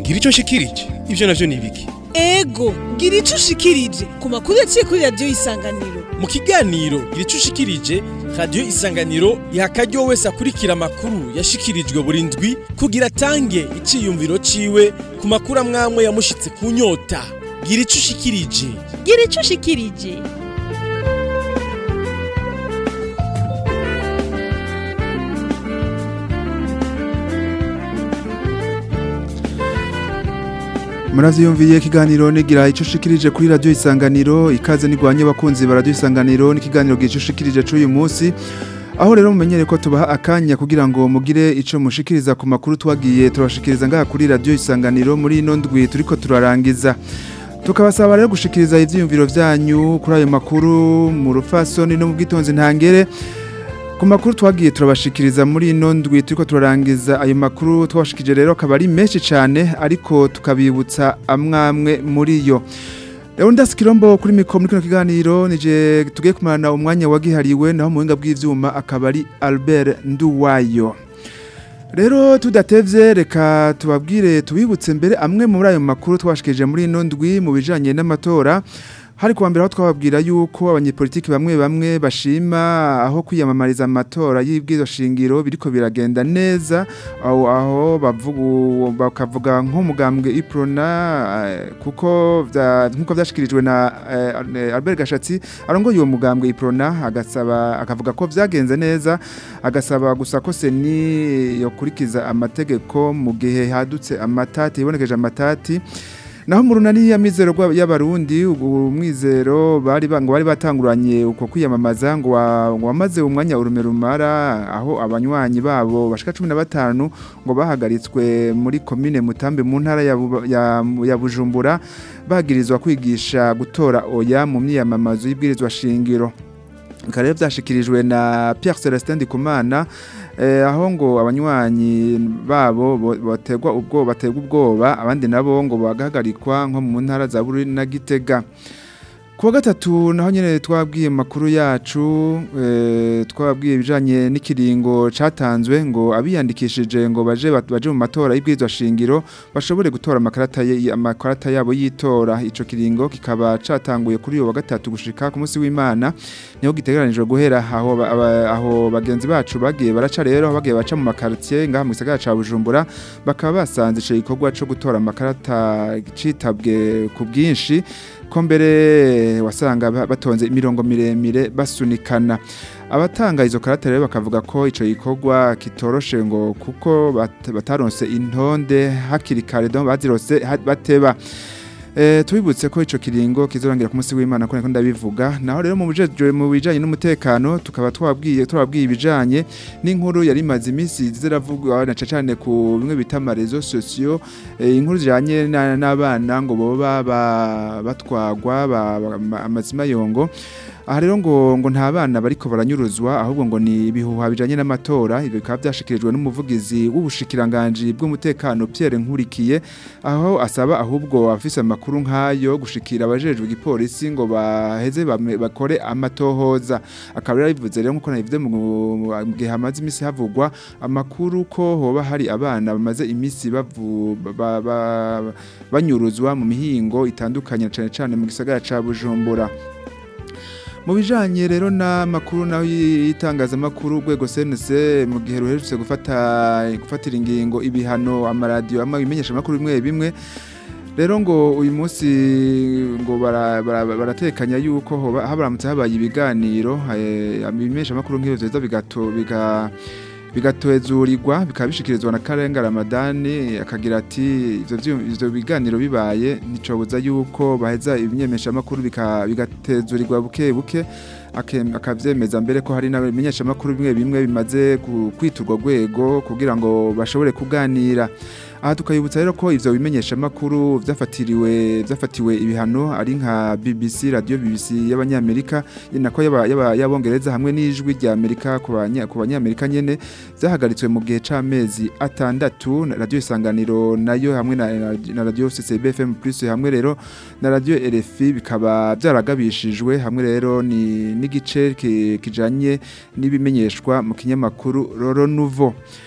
gira ico nshikirije ivyo navyo ni ibiki ego gira ico ushikirije ku makuru yaciye kuri radiyo isanganiro mu kiganiro gira ico ushikirije radiyo isanganiro iha akaryo wese akurikira amakuru yashikirijwe buri ndwi kugira atange iciyumviro ciwe ku makuru amwamwe yamushitse ku nyota gira ico ushikirije gira ico ushikirije Muravyumviye ikiganiro nigira ico ushikirije kuri radio isanganiro ikaze nigwanye abakunzi ba radio isanganiro n'ikiganiro gice ushikirije c'uyu munsi aho rero mumenyere ko tubaha akanya kugira ngo mugire ico mushikiriza ku makuru twagiye turashikiriza ngaha kuri radio isanganiro muri ino ndwi turiko turarangiza tukabasaba rero gushikiriza ivyiyumviro vyanyu kuri ayo makuru mu rufasoni no mu bwitonzi ntangere ku makuru twagiye turabashikiriza muri ino ndwi turiko turarangiza ayo makuru twabashikije rero akaba ari menshi cyane ariko tukabibutsa amwamwe muri yo rero ndasikirombo kuri mikoro muri kino kiganiro nije tugiye kumarana umwanya wagihariwe naho mu buhinga bw'ivyuma akaba ari Albert Nduwayo rero tudatevye reka tubabwire tubibutse mbere amwe muri ayo makuru twashikije muri ino ndwi mu bijanye n'amatora hari kuwa mbere aho twababwira yuko abanyepolitiki bamwe bamwe bashima aho kwiyamamariza amatora y'ibwizo shingiro biriko biragenda neza aho aho bavuga bakavuga nk'umugambwe Iprona eh, kuko vya- nkuko vyashikirijwe na eh, Albert Gashatsi arongoye uwo mugambwe Iprona agasaba akavuga ko vyagenze neza agasaba gusa ko seni yokurikiza amategeko mu gihe hadutse amatati yibonekeje amatati naho mu runani ya mizero rwa- y'abarundi ubu mwizero bari ba- ngo bari batanguranye uko kwiyamamaza ngo wa- ngo wamaze umwanya urume rumara aho abanywanyi babo bashika 15 ngo bahagaritswe muri commune Mutambe mu ntara ya, Buba- ya, ya Bujumbura bagirizwa kwigisha gutora oya mu myiyamamazo y'ibwirizwa shingiro bikaba rero byashikirijwe na Pierre Celestin Ndikumana eh, aho ngo abanywanyi babo bo- bategwa ubwo bategwa ubwoba abandi nabo ngo bagahagarikwa nko mu ntara za Bururi na Gitega kuwa gatatu naho nyene twabwiye makuru yacu eh, twabwiye ibijanye n'ikiringo catanzwe ngo abiyandikishije ngo baje bat- baje mu matora y'ibwirizwa shingiro bashobore gutora amakarata ye- amakarata yabo yitora ico kiringo kikaba catanguye kuri uyu wa gatatu gushika ku munsi w'Imana niho gitegeranijwe guhera aho ba- aba- aho bagenzi bacu bagiye baraca rero aho bagiye baca mu makartier ngaha mu gisagara ca Bujumbura bakaba basanze ico gikorwa co gutora amakarata citabwe ku bwinshi ko mbere wasanga ba- batonze imirongo miremire basunikana abatanga izo karata rero bakavuga ko ico gikorwa kitoroshe ngo kuko bat- bataronse intonde hakiri kare donc bazirose ha- bateba Eh tubibutse ko ico kiringo kizorangira ku munsi w'Imana ko niko ndabivuga naho rero mu bijejwe mu bijanye n'umutekano tukaba twabwiye twabwiye ibijanye n'inkuru yari imaze iminsi ziravugwa na cyane ku bimwe bita amarezo sociaux eh, inkuru zijanye na- n'abana ngo boba ba- batwagwa ba- ba- ama- amazima yongo aha rero ngo ngo nta bana bariko baranyuruzwa ahubwo ngo ni ibihuha bijanye n'amatora ibyo bikaba byashikirijwe n'umuvugizi w'ubushikiranganje bw'umutekano Pierre Nkurikiye aho asaba ahubwo afise amakuru nk'ayo gushikira abajejwe igipolisi ngo baheze bame- bakore amatohoza akaba rero bivuze rero nkuko nabivuze mu mu gihe hamaze imisi havugwa amakuru ko hoba hari abana bamaze imisi bavu ba- ba- banyuruzwa mu mihingo itandukanye cane cane mu gisagara ca Bujumbura mu bijanye rero n'amakuru naho y'itangazamakuru urwego CNC mu gihe ruherutse gufata gufatira ingingo ibihano amaradiyo ama bimenyesha amakuru bimwe bimwe rero ngo uyu munsi ngo bara- bara- baratekanya yuko hoba habaramutse habaye ibiganiro eh, ibimenyesha amakuru nk'ivyo vyiza bigato biga bigatozurirwa bikaba bishikirizwa na Karenga Ramadani akagira ati ivyo vyu- ivyo biganiro bibaye nicobuza yuko baheza ibimenyesha amakuru bika- bigatezurirwa buke buke akem- akavyemeza mbere ko hari n'abimenyesha amakuru bimwe bimwe bimaze ku- kwiturwa rwego kugira ngo bashobore kuganira aha tukayibutsa rero ko ivyo bimenyesha amakuru vyafatiriwe vyafatiwe ibihano ari nka BBC radio BBC y'abanyamerika nako yaba- yaba- y'abongereza hamwe n'ijwi rya Amerika ku banya- ku banyamerika nyene zahagaritswe mu gihe c'amezi atandatu na radio isanganiro nayo hamwe na, na, na radio CCB FM plus hamwe rero na radio RFI bikaba byaragabishijwe hamwe rero ni n'igice ki- kijanye n'ibimenyeshwa mu kinyamakuru Roro Nouveau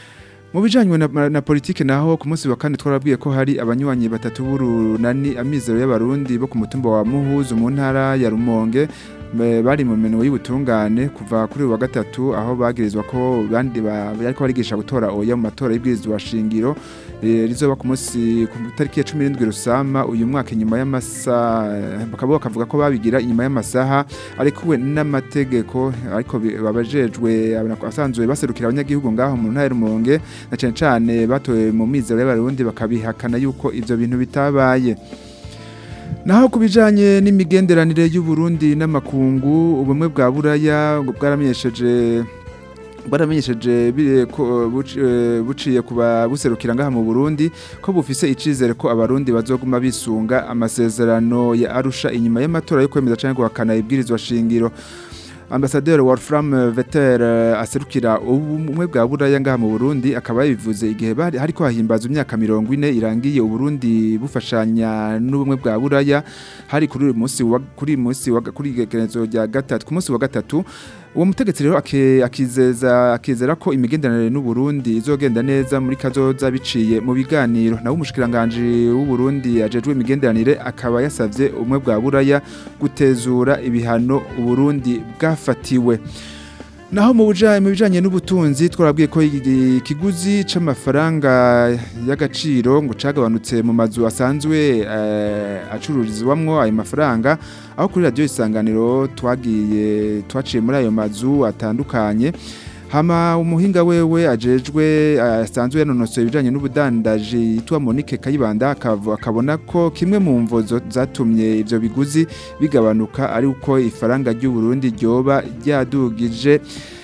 mu bijanye na, na politike naho ku munsi wa kane twarabwiye ko hari abanywanyi batatu b'urunani amizero y'abarundi bo ku mutumba wa Muhuzu mu ntara ya Rumonge me- bari mu minwe y'ubutungane kuva kuri uyu wa gatatu aho bagirizwa ko bandi ba- bariko barigisha gutora oya mu matora y'ibwirizwa shingiro eh, rizoba ku munsi ku tariki ya 17 rusama uyu mwaka inyuma y'amasaha bakaba bakavuga ko babigira inyuma y'amasaha ariko we n'amategeko ariko bi- babajejwe asanzwe baserukira abanyagihugu ngaho mu ntara ya Rumonge na cyane cyane batowe mu mizero y'abarundi bakabihakana yuko ivyo bintu bitabaye Naho kubijanye n'imigenderanire y'u Burundi n'amakungu ubumwe bwa Buraya ngo bwaramenyesheje bwaramenyesheje bire ko buci- eh, buciye kuba buserukira ngaha mu Burundi ko bufise icizere ko abarundi bazoguma bisunga amasezerano ya Arusha inyuma y'amatora yo kwemeza canke guhakana ibwirizwa shingiro Ambassadeur Wolfram Vetter eh, aserukira ubumwe bwa Buraya ngaha mu Burundi akaba yabivuze igihe bari hariko hahimbaza imyaka 40 irangiye Uburundi bufashanya n'ubumwe bwa Buraya hari kuri uyu munsi wa kuri uyu munsi wa kuri igerekezo rya gatatu ku munsi wa gatatu uwo mutegetsi rero ake- akizeza akizera ko imigenderanire n'u Burundi izogenda neza muri kazoza biciye mu biganiro nawe umushikiranganje w'u Burundi ajejwe imigenderanire akaba yasavye ubumwe bwa Buraya gutezura ibihano u Burundi bwafatiwe Naho mu buja mu bijanye n'ubutunzi twarabwiye ko igi- ikiguzi c'amafaranga y'agaciro ngo cagabanutse mu mazu asanzwe eh, acururizwamwo ayo mafaranga aho kuri radio isanganiro twagiye twaciye muri ayo mazu atandukanye hama umuhinga wewe ajejwe eh, asanzwe yanonosoye ibijanye n'ubudandaji yitwa Monique Kayibanda akavu- akabona ko kimwe mu mvo zo- zatumye ivyo biguzi bigabanuka ari uko ifaranga ry'u Burundi ryoba ryadugije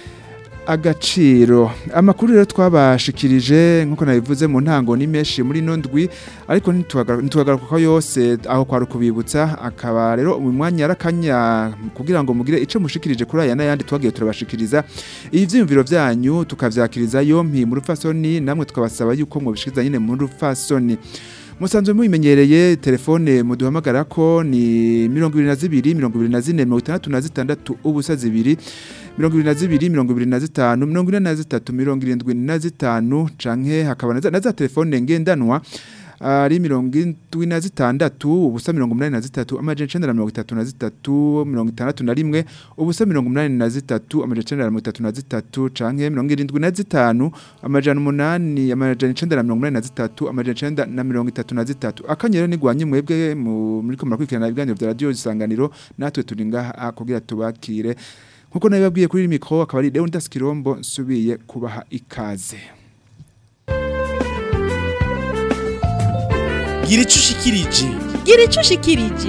agaciro amakuru rero twabashikirije nkuko nabivuze mu ntango ni menshi muri no ndwi ariko ntitwagaruka ko yose aho kwari kubibutsa akaba rero mu mwanya yarakanya kugira ngo mugire ico mushikirije kuri aya n'ayandi twagiye turabashikiriza ibi vyiyumviro vyanyu tukavyakiriza yompi mu rupfasoni namwe tukabasaba yuko mwobishikiriza nyine mu rupfasoni musanzwe mubimenyereye telefone muduhamagara ko ni mirongo ibiri na zibiri mirongo ibiri na zine mirongo itandatu na zitandatu ubusa zibiri mirongo ibiri na zibiri mirongo ibiri na zitanu mirongo ine na zitatu mirongo irindwi na zitanu canke hakaba na za- na za telefone ngendanwa ari mirongo indwi na zitandatu ubusa mirongo umunani na zitatu amajana icenda na mirongo itatu na zitatu mirongo itandatu na rimwe ubusa mirongo umunani na zitatu amajana icenda na mirongo itatu na zitatu canke mirongo irindwi na zitanu amajana umunani amajana icenda na mirongo umunani na zitatu amajana icenda na mirongo itatu na zitatu akanyero nigwanye mwebwe mu- muriko murakurikirana ibiganiro vya radio isanganiro natwe turi ngaha kugira tubakire nkuko nabibabwiye kuri mikro akaba ari Leonidas Kirombo nsubiye kubaha ikaze gira ico ushikirije gira ico ushikirije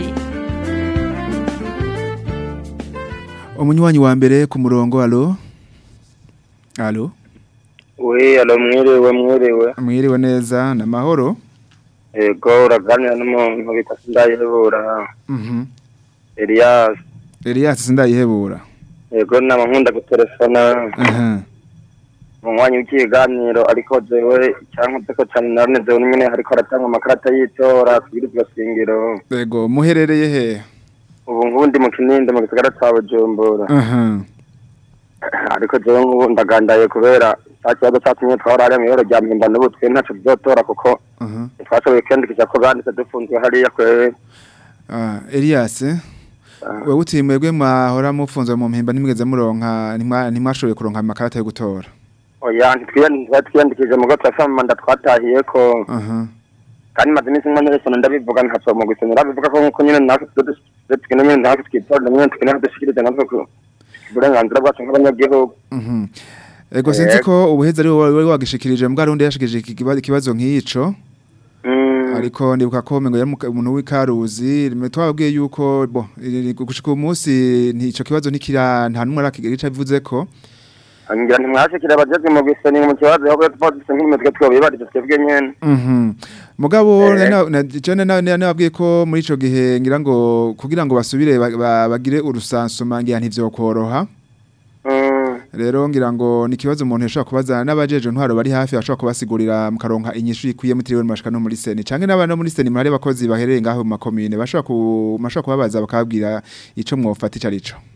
umunywanyi wa mbere ku murongo alo alo we alo mwiriwe mwiriwe mwiriwe neza na mahoro ego uraganira n'umuntu bita sindayihebura mhm Elias Elias sindayihebura ego nama nkunda gutelefona aha mu mwanya w'ikiganiro ariko jewe icyankoze ko cyane naronezewe nyine ariko aratanga amakarata y'itora kugira iryo shingiro ego muherereye he ubu ngubu ndi mu kininde mu gisagara ca bujumbura aha ariko jewe ngubu ndagandaye kubera cya kibazo catumye twahora hariya mw'ibaro rya mpimba n'ubu twe ntaco tuzotora kuko aha ntitwashoboye kwiyandikisha ko banditse dufunzwe hariya kwewe ah Elias wewe uti mwebwe mwahora mufunzwe mu mpimba nimwigeze muronka ntimwa- ntimwashoboye kuronka amakarata yo gutora oya ntitwiyandikije mu go turafite amamanda twatahiye ko aha kandi maze iminsi nk'umwe n'ibisona ndabivuga ntaco mu gusonera bivuga ko nk'uko nyine natwe tuba tugenda nyine natwe twitorera nyine tugenda dushikiriza natwe ku uburenganzira bwacu nk'abanyagihugu mhm ego sinzi ko ubuheza ari wowe wari wagishikirije mbwa rundi yashikirije iki kiba- ikibazo nk'ico Mm, ariko ndibuka ko mengo yari muka- umuntu w'ikaruzi rimwe twabwiye yuko bo iri- gushika uyu munsi ntico kibazo ntikira nta numwe arakigira bivuze ko ngira ntimwashikira abajejwe mu gusoni mu kibazo ahubwo tuba dufise nk'imitwe twobibarije twebwe nyene Mhm. Mugabo Eh. na na jene na na nabwiye ko muri ico gihe ngira ngo kugira ngo basubire ba- ba- bagire urusansuma ngira ntivyokoroha. Mm, Rero ngira ngo ni kibazo umuntu yashobora kubaza n'abajeje ntwaro bari hafi bashobora kubasigurira mukaronka inyishu ikwiye mutiriwe mashaka no muri seni canke n'abana muri seni muri abakozi bahereye ngaho mu makomine bashobora ku mashobora kubabaza bakabwira ico mwofata ico arico.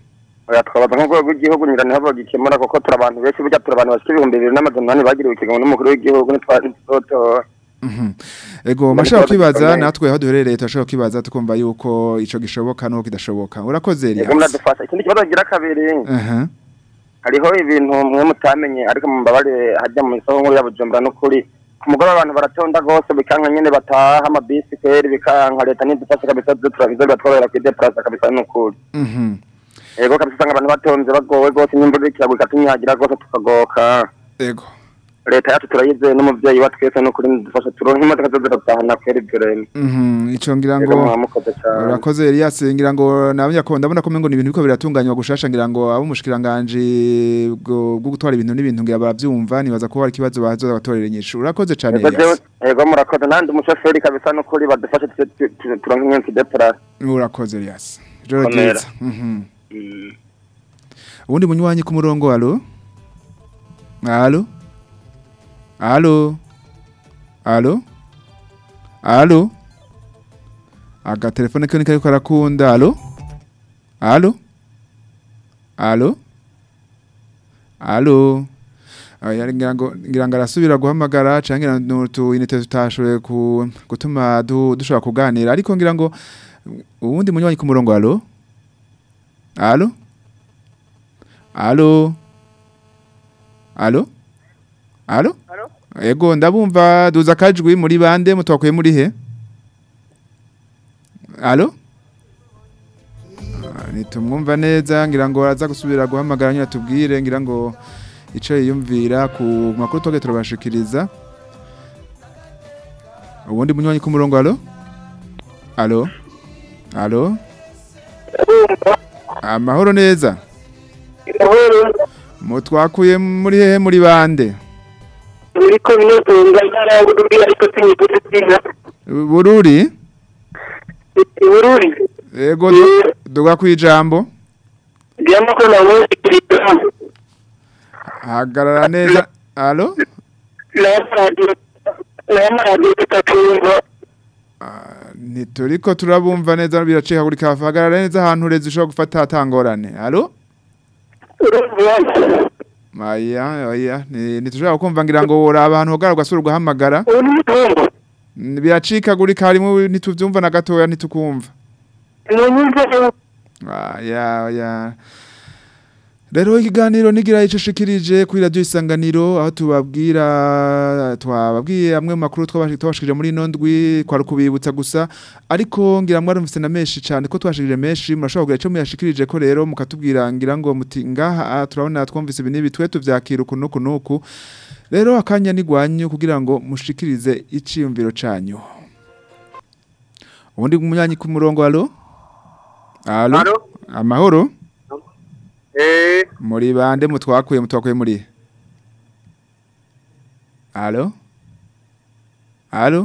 oya twabaza nk'urwego rw'igihugu nyira niho bagikemura kuko turi abantu benshi burya turi abantu bashika ibihumbi bibiri n'amajana umunani bagiriwe ikigongo n'umukuru w'igihugu ntitwari tuzotora Mhm. Ego mashaka kwibaza natwe aho duherereye turashaka kwibaza tukumva yuko ico gishoboka nuko kidashoboka urakoze yego Elias muradufasha ikindi kibazo gira kabiri aha hariho ibintu mwe mutamenye ariko mubabare hajya mu isoko nkuru ya Bujumbura n'ukuri ku mugoroba abantu baratonda rwose bikanka nyene bataha amabisi kweri bikanka leta ntidufashe kabisa turabizo biratworohera kwideplasa kabisa n'ukuri mhm yego kabisa usanga abantu batonze bagowe rwose n'imvura ikiragwa ikatunyagira rwose tukagoka ego leta yacu turayizeye n'umuvyeyi wa twese n'ukuri nidufashe turonke imodoka zo ziratahana kweri ibyo rero mhm ico ngira yego ngo mwamukoze cane urakoze Elias ngira ngo nabanya ko ndabona ko mengo ni ibintu biko biratunganywa gushasha ngira ngo abo mushikiranganje bwo bwo gutwara ibintu n'ibintu ngira baravyumva nibaza ko hari ikibazo bazoza batorera inyishu urakoze cane Yego Elias jewe- yego murakoze nandi umushoferi kabisa n'ukuri badufashe tu- tu- tu- turonke nyene tudeplase urakoze Elias joro Komera. ryiza mhm ubundi munywanyi ku murongo alo alo alo alo alo agatelefone kiyo niko ariko arakunda alo alo alo alo Aya, ngira ngo ngira ngo arasubira guhamagara canke ngira ngo tu inite tutashoboye ku gutuma du- dushobora kuganira ariko ngira ngo uwundi munywanyi ku murongo alo alo alo alo alo ego ndabumva duza akajwi muri bande mutwakuye muri he alo Ah, nitumwumva neza ngira ngo araza gusubira guhamagara nyine atubwire ngira ngo ico yiyumvira ku makuru twagiye turabashikiriza ubundi munywanyi ku murongo alo alo alo amahoro neza mutwakuye muri hehe muri bande muri komine tunga intara ya bururi ariko sinyigeze zina bururi bururi ego du- duga kwijambo ndiyamo ko nabonye kirita hagarara neza alo n'amaradiyo n'amaradiyo tutatumva ntituriko turabumva neza biracika buri kafa hagarara neza ahantu ureze ushobora gufata hatangorane alo urumva Aya, oya, ni- ntitushobora kumva ngira ngo uraba ahantu hogara ugasura ugahamagara. ubu ni mutumva N- Biracikagurika harimo ntituvyumva na gatoya ntitukumva. munyumva Aya, oya. Rero ikiganiro nigira ico shikirije kuri radio isanganiro aho tubabwira twababwiye amwe mu makuru twabashi- twabashikirije muri ino ndwi kwari kubibutsa gusa ariko ngira mwarumvise na menshi cyane ko twashikirije menshi murashobora kugira ico muyashikirije ko rero mukatubwira ngira ngo muti ngaha ah, turabona twumvise ibi n'ibi twe tuvyakira uku nuku nuku rero akanya nigwanyu kugira ngo mushikirize iciyumviro canyu ubundi munyanyi ku murongo alo alo Alo? amahoro eh muri bande mutwakuye mutwakuye muri he? alo alo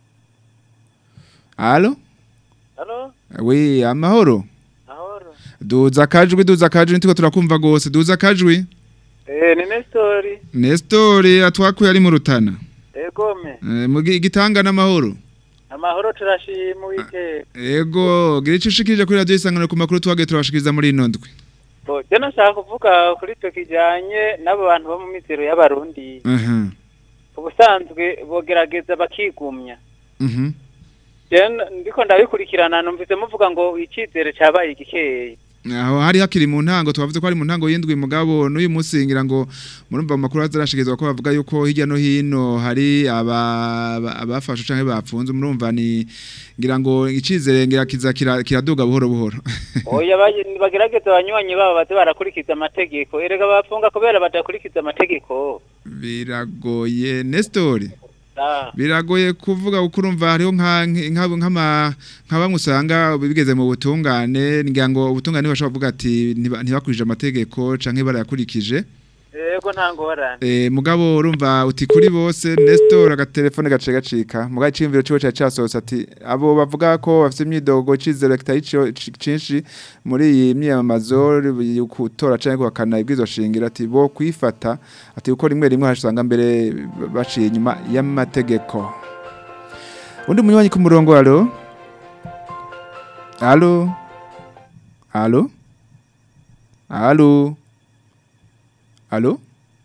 alo Halo, wi amahoro ahoro. duza akajwi duza akajwi nitiko turakumva gose duza akajwi Eh, ni Nestori. Nestori atwakuye ari mu rutana Egome. Eh, mugi igitanga n'amahoro Amahoro turashima wike. ego gira ico ushikirije kuri radio isangano ku makuru twagiye turabashikiriza muri ino ndwi Bo, je nashaka kuvuga kuri to kijanye n'abo bantu bo mu mizero y'abarundi. aha Ubusanzwe bogerageza bakigumya. mhm Je ndiko ndabikurikirana numvise muvuga ngo icizere cabaye igikeye. aho hari hakiri mu ntango twavuze ko ari mu ntango y'indwi mugabo n'uyu munsi ngira ngo murumva mu makuru azarashikizwa ko bavuga yuko hirya no hino hari aba aba- abafashwe canke bapfunze murumva ni ngira ngo icizere ngira kiza kira- kiraduga buhoro buhoro Oya baje- bagerageza abanywanyi babo baze barakurikiza amategeko. Erega bafunga kubera badakurikiza amategeko. biragoye Nestori Ah. biragoye kuvuga kuko urumva hariho nka nka nk'ama nka bamwe usanga bigeze mu butungane ngira ngo ubutungane bashobora kuvuga ati ntiba- ntibakurije amategeko canke barayakurikije Ego nta ngorane. Eh mugabo urumva uti kuri bose Nestor agatelefone gace gacika mugabo iciyumviro ciwe ca casohotse ati abo bavuga ko bafite imyidogo cizero kitari cio- ci- cinshi muri iyi myamamazo kutora canke guhakana ibwizo shingira ati bo kwifata ati uko rimwe rimwe hashanga mbere baciye inyuma y'amategeko undi munywanyi ku murongo alo alo alo Alo. Alo.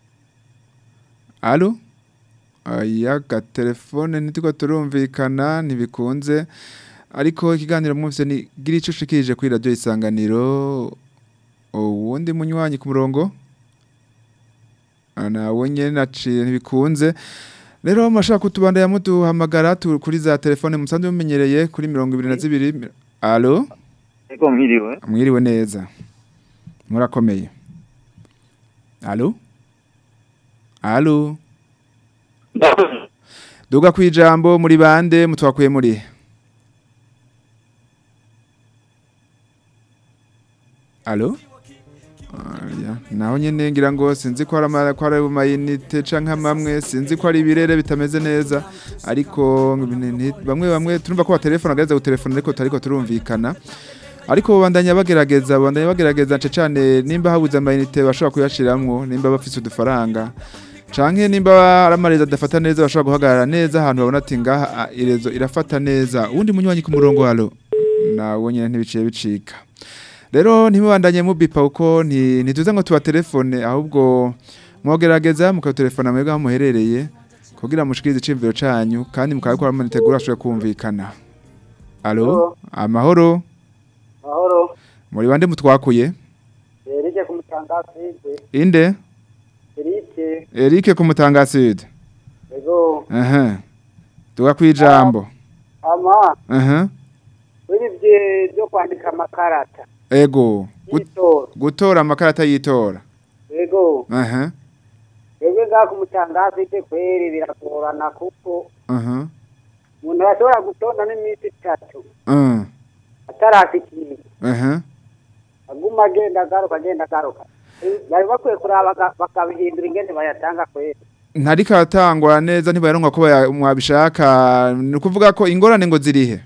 Alo. Aya telefone nitiko turumvikana ntibikunze ariko ikiganiro mwumvise ni gira ico ushikirije kuri radio isanganiro uwundi munywanyi ku murongo nawe nyene naciye ntibikunze rero mashaka kutubandanya muduhamagara tu- kuri za telefone musanzwe mumenyereye kuri mirongo ibiri na zibiri alo Ego mwiriwe. mwiriwe neza murakomeye alo alo duga kwijambo muri bande mutwakuye muri alo Aya, naho nyene ngira ngo sinzi ko ari ama- ko ari amayinite canke amamwe sinzi ko ari ibirere bitameze neza ariko ni- ni- bamwe bamwe turumva ko batelefona agereza gutelefona ariko tariko turumvikana ariko bandanya bagerageza bandanya bagerageza nce cane nimba habuze amayinite bashobora kuyashiramwo nimba bafise udufaranga canke nimba ari amarezi adafata neza bashobora guhagarara neza ahantu babona ati ngaha ah, irezo irafata neza uwundi munywanyi ku murongo halo nawe nyene ntibiciye bicika rero ntimubandanye mubipa uko nti- ntituze ngo tubatelefone ahubwo mwogerageza mukatelefona mwebwe aho muherereye kugira mushikirize iciyumviro canyu kandi mukabikora manitegura ashobora kumvikana alo amahoro mahoro muri bande mutwakuye erike ku mutangaside inde erike Eric ku Mutanga Sud ego aha tuga kwijambo ama aha biri bye byo kwandika amakarata ego Gut- y'itora gutora amakarata yitora ego aha twebwe ngaha ku mutangaside kweri biragorana kuko aha umuntu arashobora gutonda n'iminsi itatu uh, atarashikira aha aguma agenda agaruka agenda agaruka bari bakwiye kuraba baka- bakabihindura ingene bayatanga kweri ntariko aratangwa neza ntibayaronka ko baya- mwabishaka ni ukuvuga ko ingorane ngo zirihe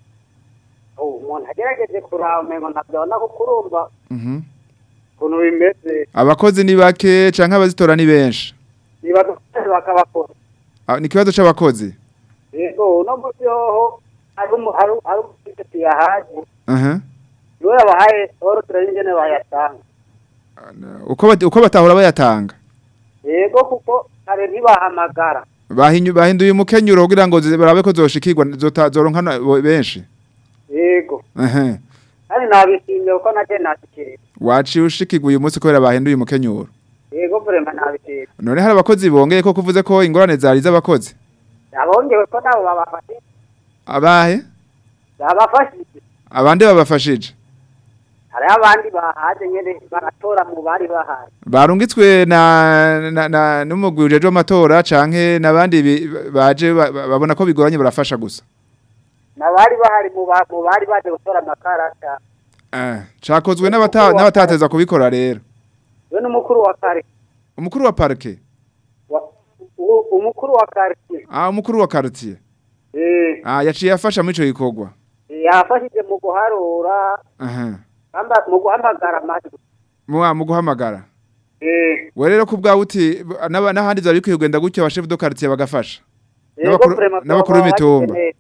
Oh, umuntu agerageje kuraba umengo ntabyabona kuko urumva Mhm. ukuntu bimeze abakozi ni bake canke abazitora ni benshi niba dufite bakabakora Ah, ni ikibazo c'abakozi yego uno munsi hoho hari umu- hari hari umutegetsi yahaje aha niwe yabahaye oro turebe ingene bayatanga uko bat- uko batahora bayatanga yego kuko kare ntibahamagara bahinyu bahinduye umukenyuro kugira ngo zi- barabe ko zoshikirwa zota- zoronka na- bo- benshi yego aha kandi nabishimye kuko nake nashikiriye waciye ushikirwa uyu munsi kubera bahinduye umukenyuro yego vrema nabishimye none hari abakozi bongeye ko kuvuze ko ingorane zari z'abakozi abongewe ko nabo babafashije abahe babafashije abandi babafashije hariho abandi bahaje nyene baratora mu bari bahaje barungitswe na na, na n'umugwi ujeje amatora canke nabandi bi- baje ba- ba- babona ko bigoranye barafasha gusa nabari bahari mu ba- mu bari baje gutora amakarata eh cakozwe n'abata n'abatateza kubikora rero we n'umukuru wa kare umukuru wa parke wa- u- umukuru wa quartier ah umukuru wa quartier eh ah yaciye afasha muri ico gikorwa yafashije mu guharura aha kamba mu guhamagara amajwi mu mu guhamagara eh we rero kubwawe uti n'aba- n'ahandi zari bikwiye kugenda gutyo abashefu do quartier bagafasha yego N'abakuru- vrema n'abakuru baba b'imitumba. bagize neza.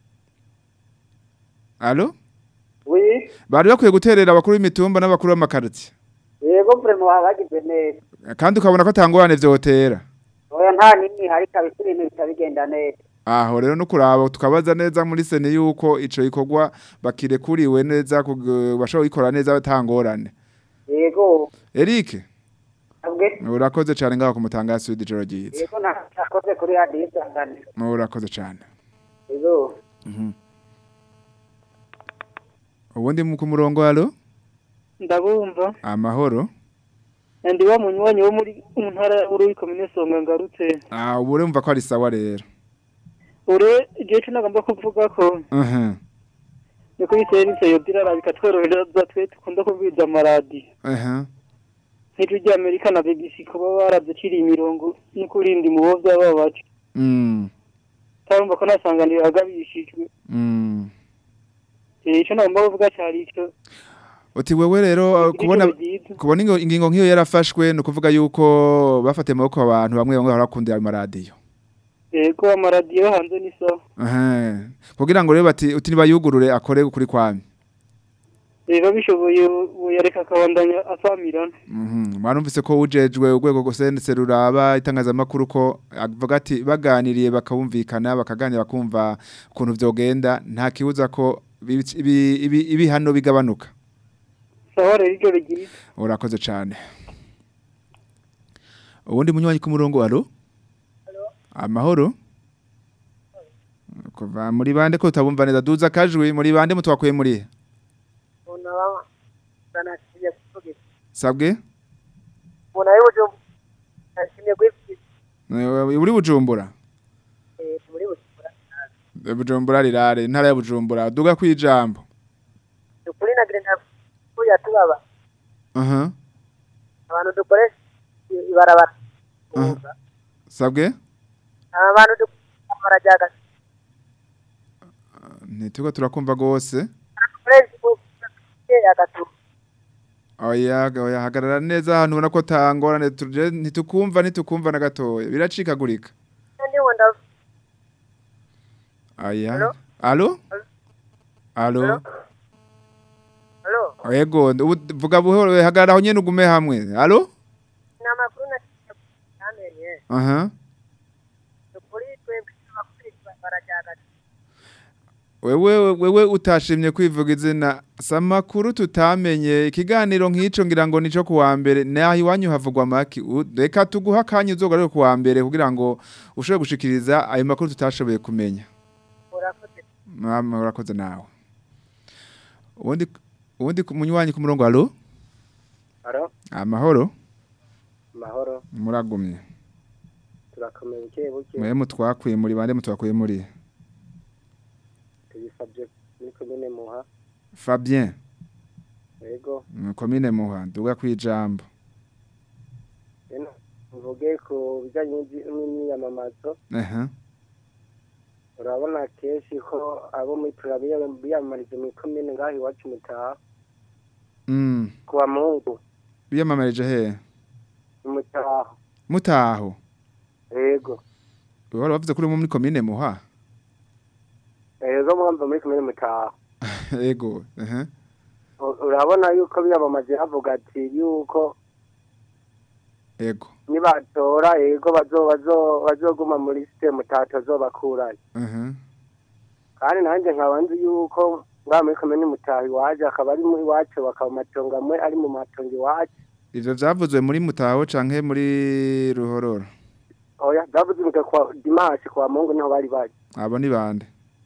allo oui bari bakwiye guterera abakuru b'imitumba n'abakuru b'amakartier yego vrema baba bagize neza kandi ukabona ko atangorane vyotera oya nta nini hari kabisa ibintu bitabigenda neza aho rero no kuraba tukabaza neza muri sene yuko ico gikorwa bakirekuriwe neza kug- bashobora gukora neza batangorane yego Eric abwe urakoze cyane ngaho kumutanga Sud ijoro ryiza yego nakoze kuri radiyo isanganiro urakoze cyane yego ubundi mu ku murongo halo ndabumva amahoro ndi wa munywanyi wo muri mu ntara ya Bururi komine Songa ngarutse ah ubu urumva ko ari sawa rero ure igihe cyo nagomba kuvuga ko aha ni kuri serivisi yo dirara bikatworohereza twe dukunda kubwiza amaradi aha nk'ijwi ry'Amerika na BBC kuba baraduciriye imirongo no kurinda umubo by'aba bacu mm tarumva ko nasanganira agabishijwe mm eh ico nagomba kuvuga cyari ico uti wewe rero uh, kubona Ijoro ryiza. kubona ingo- ingingo nk'iyo yarafashwe ni ukuvuga yuko bafatiye amaboko abantu bamwe bamwe barakundira ayo maradiyo yego amaradiyo hanze ni sawa aha kugira ngo rero bati uti nibayugurure akore kuri kwami rero bishoboye yareka akabandanya asamirana Mhm. Mwarumvise ko ujejwe urwego gusense ruraba itangazamakuru ko avuga ati baganiriye bakabumvikana bakaganira bakumva ukuntu vyogenda nta kibuza ko ibi- ibi- ibi- ibihano bigabanuka. sawa rero ijoro ryiza Urakoze cyane. Ubundi munywanyi ku murongo alo? Amahoro? Kuva muri bande ko utabumva neza duza kajwi muri bande mutwakuye muri unaba banashimye kuvuga sabwe umuntu ari bujum ashimye kwifite Eh, uri bujumbura muri bujumura Eh, bujumbura rirare intara ya bujumbura duga kwijambo ukuri nagire ntabwo yatubaba aha abantu dukoresha ibarabara aha sabwe abantu dukoresha ryaga ntituko turakumva gose dukoresha agatu oya oya hagarara neza ahantu ubona ko tangorane tuje ntitukumva ntitukumva na gatoya biracikagurika kandi wenda aya Alo? alo alo Alo? yego ubu vuga buhoro hagarara aho nyene ugume hamwe alo ni amakuru namenye aha ukuri twebwe amakuru barajyaga wewe wewe utashimye kwivuga izina samakuru tutamenye ikiganiro nk'ico ngira ngo nico kuwa mbere naho iwanyu havugwa maki U- reka tuguha akanya uzogarure kuwa mbere kugira ngo ushobore gushikiriza ayo makuru tutashoboye kumenya urakoze mama urakoze nawe ubundi ubundi ku- munywanyi ku murongo alo Alo, amahoro mahoro, muragumye turakomeye buke buke, mwe mutwakuye muri bande mutwakuye muri tubisabye muri komine Muha, Fabien yego, mu komine muha duga kwijambo eno, mvuge ku bijyanye n'ibyi- n'imyamamazo, aha urabona kenshi ko abo muri turabiya biyamamariza muri komine ngaho iwacu mutaha, mm ku wa Mungu, biyamamarije he mutaha, mutaho yego, Wari wavuze kuri muri komine muha yego mwumva muri komine mutaha. ego aha U- urabona yuko biyamamaje bavuga ati yuko ego nibatora yego bazo bazo bazoguma muri site mutato zobakurayo aha kandi nanjye nkaba nzi yuko ngaha muri komine mutaha iwacu akaba ari muri iwacu bakaba amatongo amwe ari mu matongo iwacu ivyo vyavuzwe muri mutaho canke muri ruhororo oya byavuzwe kwa dimanche kwa mungu niho bari bari abo ni bande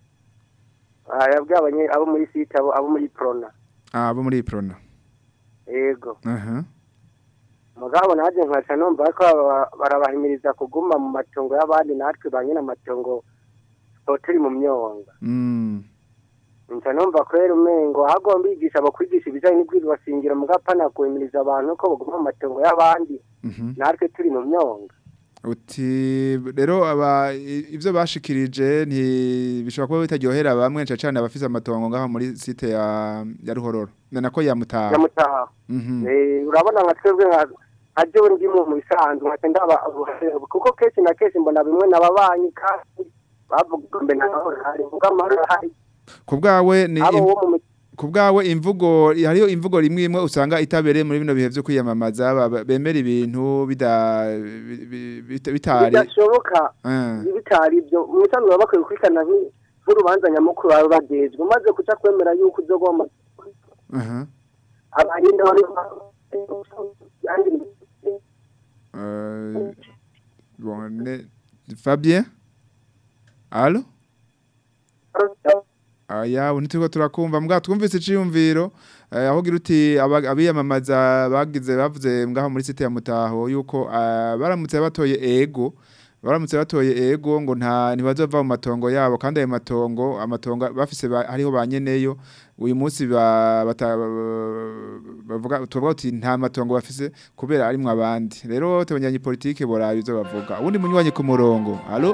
Ah, yabwiye abanye abo muri site abo abo muri prona abo muri prona yego aha mugabo nanjye nkaca numva ko baba- barabahimiriza kuguma mu matongo y'abandi natwe ba nyine amatongo tuba turi mu myonga mm nca numva kwera umengo hagomba bigisha abakwigisha ibijyanye n'ibwirizwa shingiro mugapana guhimiriza abantu ko baguma mu matongo y'abandi mhm natwe turi mu myonga uti rero aba i- ivyo bashikirije nti bishobora kuba bitaryohera bamwe nca cane abafise amatongo ngaho muri site ya ya ruhororo nako ya mutaho nyamutaha mhm Eh, urabona nka twebwe nka nka jewe ndimo mu bisanzwe nkaca ndaba kuko kenshi na kenshi mbona bimwe n'ababanyi kandi bavuga mbe na mahoro hari mvuga amahoro hari ku bwawe ni abo im- wo mu ku bwawe imvugo hariyo imvugo rimwe imwe usanga itabereye muri bino bihe vyo kwiyamamaza ba- bemera ibintu bida bi- bi- bita- bitari bidashoboka Eh, bitari ibyo mu bisanzwe baba bakwiye gukurikirana nk'i- nk'urubanza nyamukuru baba bagejwe umaze kuca kwemera yuko uzogomba aha abarinda bari Euh, bon, ne- Fabien Allo Aya unitiko turakumva mbwa twumvise iciyumviro eh, aho gira uti aba- abiyamamaza bagize bavuze ngaho muri site ya Mutaho yuko ah, baramutse batoye ego baramutse batoye ego ngo nta ntibazova mu matongo yabo kandi ayo matongo amatongo bafise ba- hariho banyeneyo uyu munsi ba- bata- bavuga tuvuga uti nta matongo bafise kubera arimwe abandi rero tubanyanye politike boraba ivyo bavuga ubundi munywanyi ku murongo allo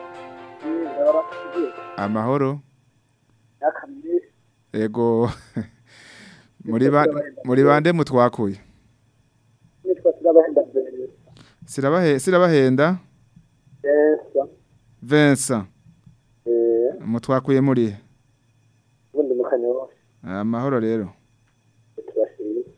amahoro ego muri ba muri bande mutwakuye sirabahe sirabahenda Vincent mutwakuye muri he? ubundi mu kanyosha amahoro rero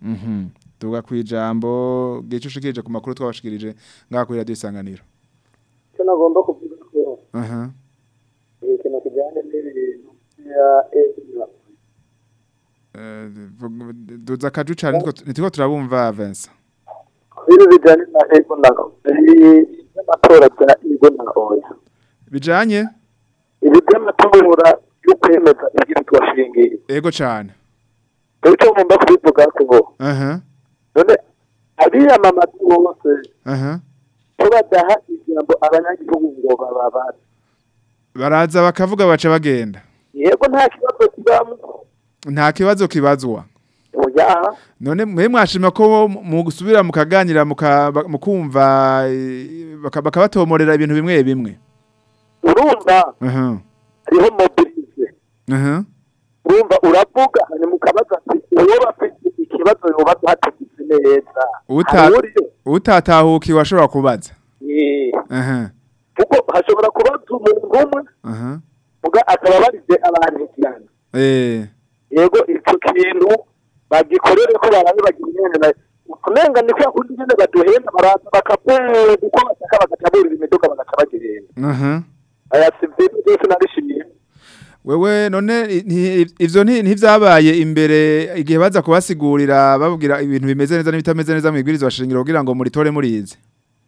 Mhm. Tuga kwijambo gice ushikirije ku makuru twabashikirije ngaha kuri radio isanganiro. icyo nagomba kuvuga ko Aha. ikintu kijyanye n'ibintu bya ezina Eh duza kaju cyane nitiko turabumva Vincent. ibintu bijyanye na ego na n'amatora bya ego na oya Bijanye? ibi by'amatora yo kwemeza ibyo twashingiye Ego cyane. icyo ngomba kubivuga ko Aha. none abiyamamaza bose Aha. ko badaha ijambo abanyagihugu ngo bababaze Baraza bakavuga baca bagenda. yego nta kibazo kibamo Nta kibazo kibazwa. oya None mwe mwashima ko mu gusubira mukaganira muka- ba- mukumva eh, baka- bakabatomorera ibintu bimwe bimwe. urumva Aha. hariho mobilize Aha. urumva uravuga hanyuma ukabaza ati uwo bafite ikibazo yobaza hategetse neza Uta hari uburyo utatahuki washobora kubaza. Eh, Aha. kuko hashobora kubaza umuntu umwe Aha. muga akaba barize abantu cyane Eh. yego icyo kintu bagikorere ko barabe bagira imyenda na kumenga ni kwa kundi nyene baduhenda baraza bakavuga uko bashaka bagacaburira imiduga bagaca bagihenda Aha. aya sivile byose narishimiye Wewe none i- nti- ivyo nti- ntivyabaye imbere igihe baza kubasigurira babwira ibintu bimeze neza n'ibitameze neza mu ibwirizo bashingiro kugira ngo muritore murize.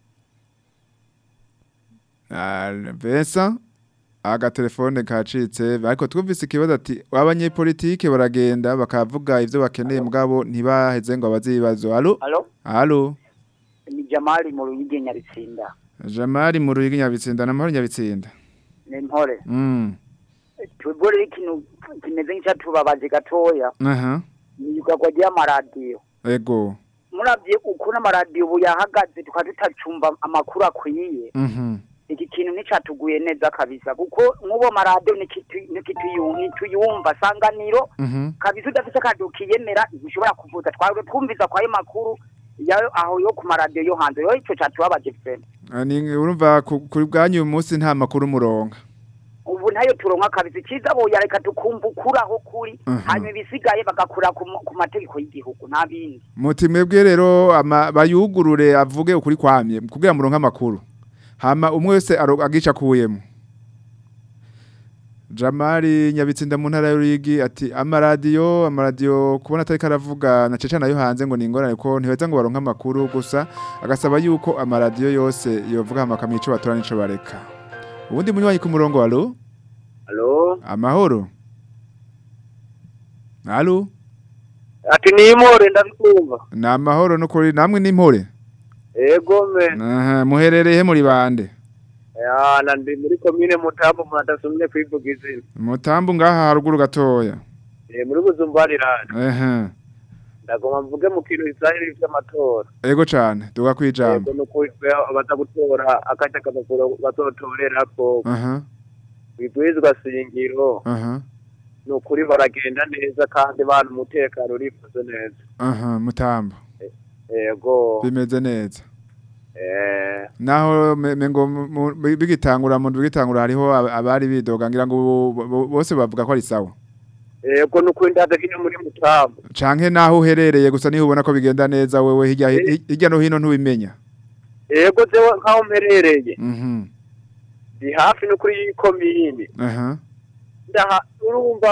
Ah, Vincent aga telefone kacitse ariko twumvise ikibazo ati abanyepolitike baragenda bakavuga ivyo bakeneye mugabo ntibaheze ngo abaze ibibazo. Allo? Halo, Allo? ni Jamali mu Ruyigi Nyabitsinda. Jamari mu ruyigi nyabitsinda na mahoro nyabitsinda. Ni mpore. Mm. Tubore ikintu kimeze nk'icyatubabaje gatoya. Aha. Ni yugagwa ry'amaradiyo. Ego. Muravye ukuntu amaradiyo ubu yahagaze tukaba tutacumva amakuru akwiye. Mhm. Iki kintu nicatuguye neza kabisa kuko nk'ubo maradiyo nituyumva sanganiro Mhm. kabisa udafite akadiyo kiyemera ntushobora kuvuza twari twumviza kwayo makuru yayo aho yo ku maradiyo yo hanze yo ico catubabaje fene Ah, Ni urumva ku- kuri bwanyu uyu munsi nta makuru muronka. ubu ntayo turonka kabisa iciza boya reka tukumva ukuri aho kuri Mhm. hanyuma ibisigaye bagakura ku ma- ku mategeko y'igihugu nta bindi Muti mwebwe rero ama- bayugurure avuge ukuri kwamye kugira muronka amakuru. Hama umwe wese aro- agica kuyemo. Jamari nyabitsinda mu ntara y'uruyigi ati amaradiyo amaradiyo kubona atari karavuga na cece nayo hanze ngo ni ingorane ko ntibeza ngo baronke amakuru gusa agasaba yuko amaradiyo yose yovuga amakamo ico batora n'ico bareka. Ubundi munywanyi ku murongo alo halo amahoro. Alo ati ni impore ndabikumva ni amahoro n'ukuri namwe n'impore. ego me Aha, muherereye muri bande. yana ndi muri komine mutambo mwadasumye kwivuga izina Mutambu ngaha haruguru gatoya. Eh, muri buzumbarirana Ehe. ndagoma mvuge mu kintu isahiri vy'amatora Ego cane, duga kwijambo. ego nukuri twe abaza gutora akaca kamukuru bazotorerako Aha. bibwirizwa shingiro Aha. nukuri baragenda neza kandi bana umutekano urifuze neza Aha, mutambo. ego Bimeze neza. eh Naho me- mengo mu- mu- bigitangura mu bigitangura hariho ab- abari bidoga ngira ngo bo- bo- bose bavuga ko ari sawa. ego nukuri ndaza kino muri mutambo Canke naho uherereye gusa niho ubona ko bigenda neza wewe hirya hi- hirya no hino ntubimenya. ego jewe nkaho mperereye Mhm. ndi hafi nukuri y'ikomine Aha. ndaha urumva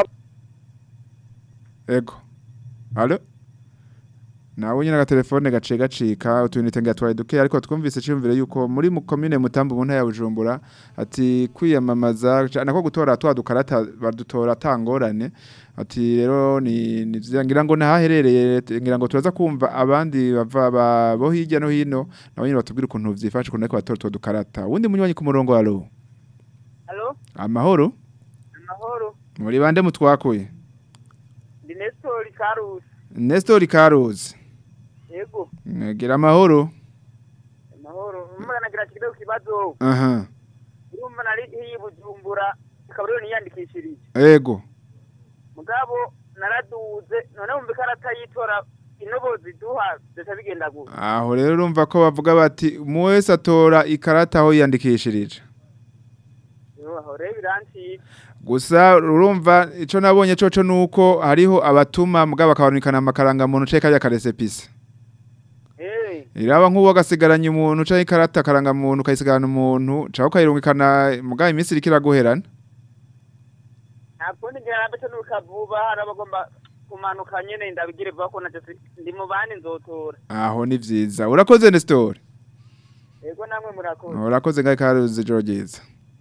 Ego. Allo? Nawe nyine agatelefone gaciye gacika utunite ngatwaye duke ariko twumvise cyumvire yuko muri mu commune mutambo mu ntara ya Bujumbura ati kwiyamamaza ca- nako gutora twa dukarata badutora tangorane ati rero ni ni vyiza, ngira ngo nahaherereye ngira ngo turaza kumva abandi bava ba- bo hirya no hino nabo nyine batubwira ukuntu vyifashe ukuntu ariko batora twa dukarata uwundi munywanyi ku murongo alo halo amahoro amahoro muri bande mutwakuye ndi Nestor Karusi Nestor Karuzi yego gira amahoro amahoro umwana nagira kidogo kibazo aha urumva nari iyi bujumbura akaba rero niyandikishirije ego mugabo naraduze none wumva ikarata yitora inobozi duha ndetse bigenda gutya aho rero urumva ko bavuga bati umwe wese atora ikarata aho yiyandikishirije aho rero biranciye gusa urumva ico nabonye coco nuko hariho abatuma mugabo bakabanikana amakaranga muntu ceka ya karesepisi eh iraba nk'uwo agasigaranye umuntu canke ikarata karanga muntu ukayisigarana umuntu canke ukayirungikana mugabo iminsi iriko iraguherana nta kundi ngira nabeto n'urukavuba hari abagomba kumanuka nyene ndabigire vuba ko naje si- ndi mu bandi nzotora aho ni vyiza urakoze Nestor yego namwe murakoze urakoze ngaho ikaruzi ijoro ryiza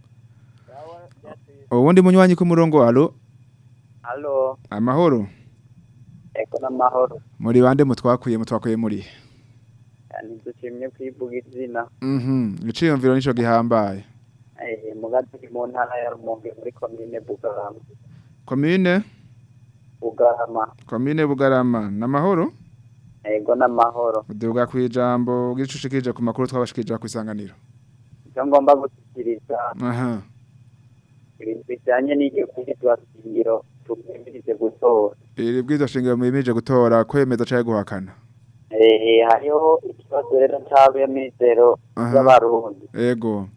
ubundi munywanyi ku murongo alo halo amahoro eko n'amahoro muri bande mutwakuye mutwakuye muri ntidushimye kwivuga izina mhm iciyumviro nico gihambaye Eh, mugazi uri mu ntara ya rumonge muri komine bugarama komine bugarama komine bugarama namahoro ego n'amahoro uduga kwijambo gicushikije ku makuru twabashikije ku isanganiro icyo ngomba gushyikiriza aha ibintu bijyanye n'iryo kwitwa shingiro tubwimirize gutora iri bwizo shingiro mwimirije gutora kwemeza canke guhakana Eh, hariho ikibazo rero c'abemizero Aha. y'abarundi ego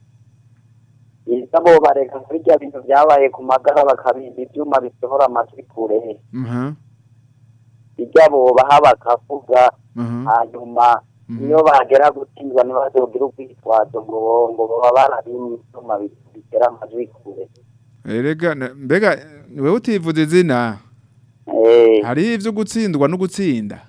isa bo bareka kuri rya bintu vyabaye ku magara bakabimba ivyuma bisohora amajwi kure mhm bijya bobaha bakavuga mhm hanyuma iyo bagera gutsindwa ntibazogira ubwitwazo ngo bo- ngo baba barabimye ivyuma bi- bitera amajwi kure erega na- mbega wewe utivuze izina Eh, hari ivyo gutsindwa no gutsinda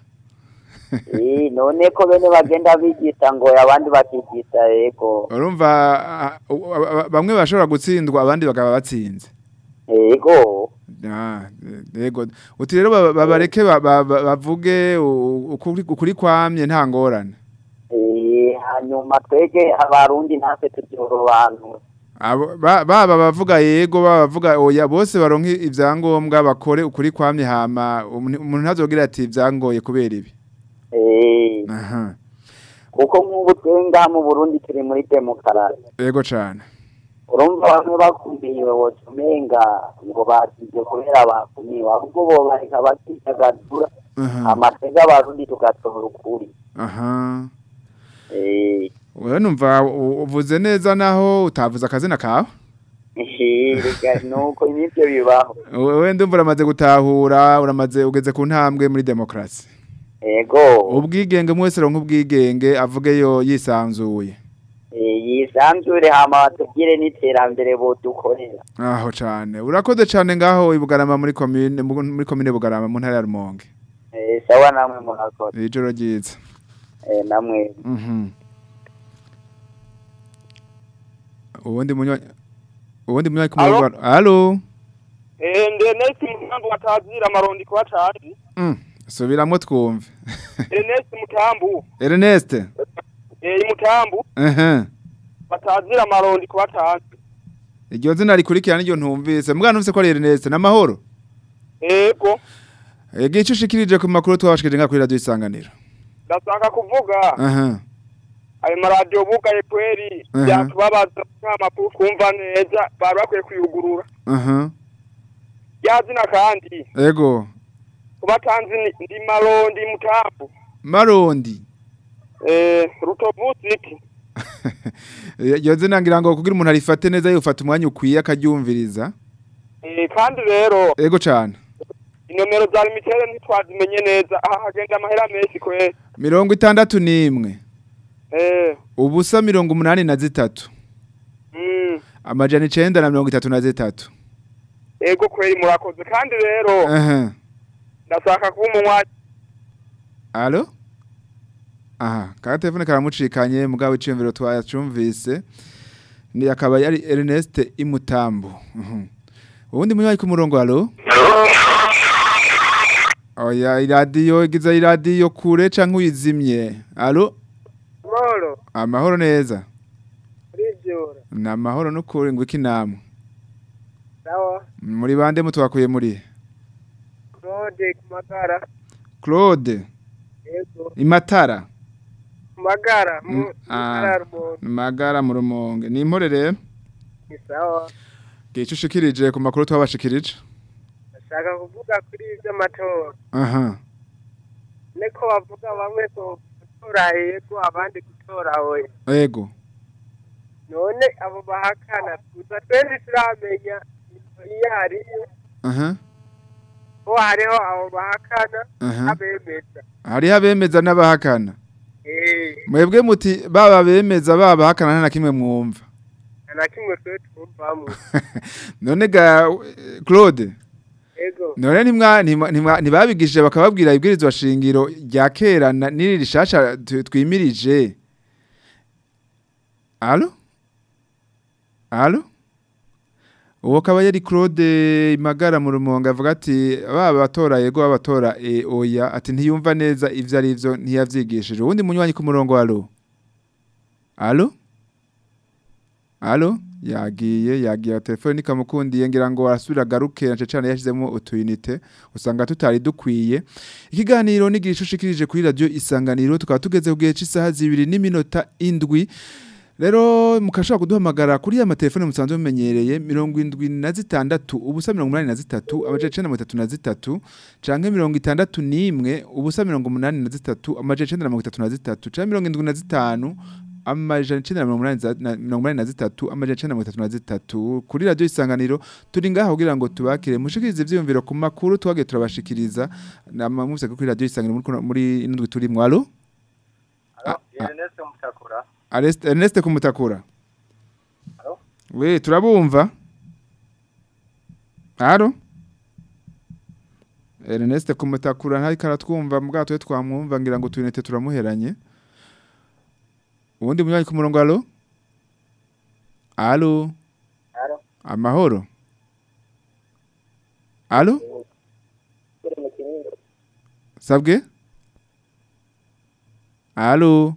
eh, none ko bene bagenda bigisha ngo abandi bakigisha yego urumva ah, u- a- a- bamwe bashobora gutsindwa abandi bakaba batsinze yego Ah, yego uti rero ba- babareke ba- ba- ba- bavuge u- ukuri ukuri kwamye nta ngorane Eh, hanyuma twege abarundi natwe turyorobanura Abo- ba- baba bavuga yego baba bavuga oya bose baronke ivyangombwa bakore ukuri kwamye hama umuntu umuntu ntazogira ati vyangoye kubera ibi Eh, aha kuko nk'ubu twe ngaha mu burundi turi muri demokarasi yego cane urumva bamwe bakumiwe woca umenga ngo bagize kubera bakumiwe ahubwo bobareka bakidagadura aha amatega abarundi tugatora ukuri aha Eh, wewe numva u- uvuze neza naho utavuze akazina kawe eh, reka nuko nivyo bibaho wewe ndumva uramaze gutahura uramaze ugeze ku ntambwe muri demokrasi ego ubwigenge mwese ronka ubwigenge avuge yo yisanzuye eh, yisanzure hama batubwire n'iterambere bodukorera aho cane urakoze cane ngaho ibugarama muri komine mu- muri komine bugarama mu ntara ya rumonge Eh, sawa namwe murakoze ijoro ryiza Eh, namwe mhm ubundi munywa ubundi munywa ku murongo wa- allo eh ndenesi mutambu watazira amarondi kwa cazi mm. subiramwo twumve Ernest mutambu Ernest eh mutambu ehe batazira amarondi kwa cazi iryo zina rikurikirana iryo ntumvise mbwa ntumvise ko ari Ernest namahoro ego Ege ico ushikirije ku makuru twabashikije nga kuri radio isanganiro ndashaka kuvuga aha ayo maradiyo bugaye kweri Aha. byatubabaza nta makuru twumva neza bari bakwiye kuyugurura aha rya zina kandi ego kubatanzi ni- ndi marondi mutambu marondi eh rutovuziki iryo zina ngira ngo kugira umuntu arifate neza yofata umwanya ukwiye akaryumviriza eh kandi rero ego cane inomero za limitere ntitwazimenye neza aha hagenda amahera menshi kweri mirongo itandatu n'imwe eh ubusa mirongo umunani na zitatu mm, amajana icenda na mirongo itatu na zitatu ego kweri murakoze kandi rero aha ndashaka kuba umunywanyi alo aha ka telefone karamucikanye mugabo iciyumviro twacumvise ni akaba yari Ernest Imutambo Mhm. ubundi munywayi ku murongo alo oya iradiyo igize iradiyo kure canke uyizimye alo Moro, amahoro neza urivyura. ni amahoro n'ukuri ngo iki namwe Sawa, muri bande mutwakuye muri Claude Kumagara. Claude Yego. Imatara Kumagara, Mm, mu ah. ntara ya Rumonge. magara mu rumonge ni impore rero Ni sawa. gice ushikirije ku makuru twabashikirije Ndashaka kuvuga kuri ivy'amatora. aha Niko bavuga bamwe ko gutora yego abandi gutora oya. ego none abo bahakana gusa twe ntituramenya iyo hariyo aha ko hariho abo bahakana Aha. abemeza hariho abemeza n'abahakana eh mwebwe muti baba bemeza baba bahakana nta na kimwe mwumva nta na kimwe twe twumvamo none ga Claude ego none ntimwa ntimwa- ntimwa- ntibabigishije bakababwira ibwirizwa shingiro rya kera na- n'iri rishasha tu- twimirije Allo Allo Uwo kaba yari Claude Magara mu rumonga avuga ati baba batora yego babatora e oya ati ntiyumva neza ivyo ari vyo ntiyavyigishije uwundi munywanyi ku murongo allo Allo Allo yagiye yagiye telefone ikamukundiye ngira ngo arasubira garuke na cyane yashizemo utuyinite usanga tutari dukwiye ikiganiro n'igishushikirije kuri radio isanganiro tukaba tugeze ku gihe cy'isaha zibiri n'iminota indwi Rero mukashaka kuduhamagara kuri ya matelefone musanzwe mumenyereye mirongo indwi na zitandatu ubusa mirongo umunani na zitatu amaja icenda na mirongo itatu na zitatu canke mirongo itandatu n'imwe ubusa mirongo umunani na zitatu amaja icenda na mirongo itatu na zitatu canke mirongo indwi na zitanu amajana icenda na mirongo umunani za- na- mirongo umunani na zitatu amajana icenda na mirongo itatu na zitatu kuri radio isanganiro turi ngaha kugira ngo tubakire mushikirize ivyiyumviro ku makuru twagiye turabashikiriza namamuvise kuri radio isanganiro muri kuno- muri indwi turimwo alo Ernest Mutakura. Ernest Ernest kumutakura Alo? We turabumva Alo Ernest kumutakura ntari karatwumva mbwa twe twamwumva ngira ngo tuyinete turamuheranye Uwundi munywanyi ku murongo alo Alo Alo. Amahoro Alo Sabwe Alo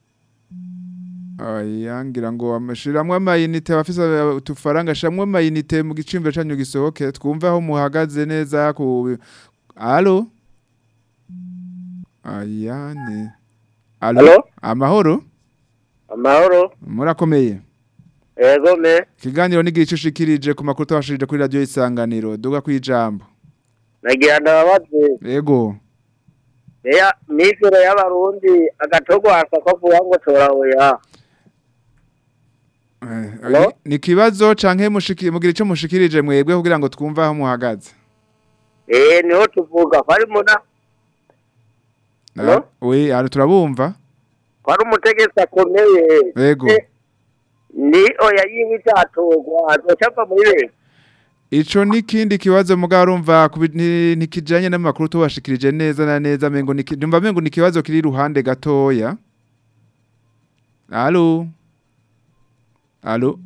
Oya ngira ngo amashiramwe amayinite abafise utufaranga shamwe amayinite mu gicimbe canyu gisohoke twumva aho muhagaze neza ku Alo Aya ni Alo Alo? Amahoro amahoro murakomeye ego me Kiganiro n'igice ushikirije ku makuru twashirije kuri radio isanganiro duga kwijambo nagira ndababaze Ego Eya mifero y'abarundi agatogwasa ko vuga ngo tora oya Eh, Alo? ni- ni kibazo canke mushiki mugira ico mushikirije mwebwe kugira ngo twumve aho muhagaze eh niho tuvuga kwari muna Alo? we ari turabumva kwari umutegetsi akomeye Ego. Eh, ni oya yiwe itatogwa azocapa muri leta Ico nikindi kibazo muga urumva kubi- ni- nikijanye n'amakuru tubashikirije neza na neza mengo niki- ndumva mengo ni kibazo kiri ruhande gatoya Allo Allo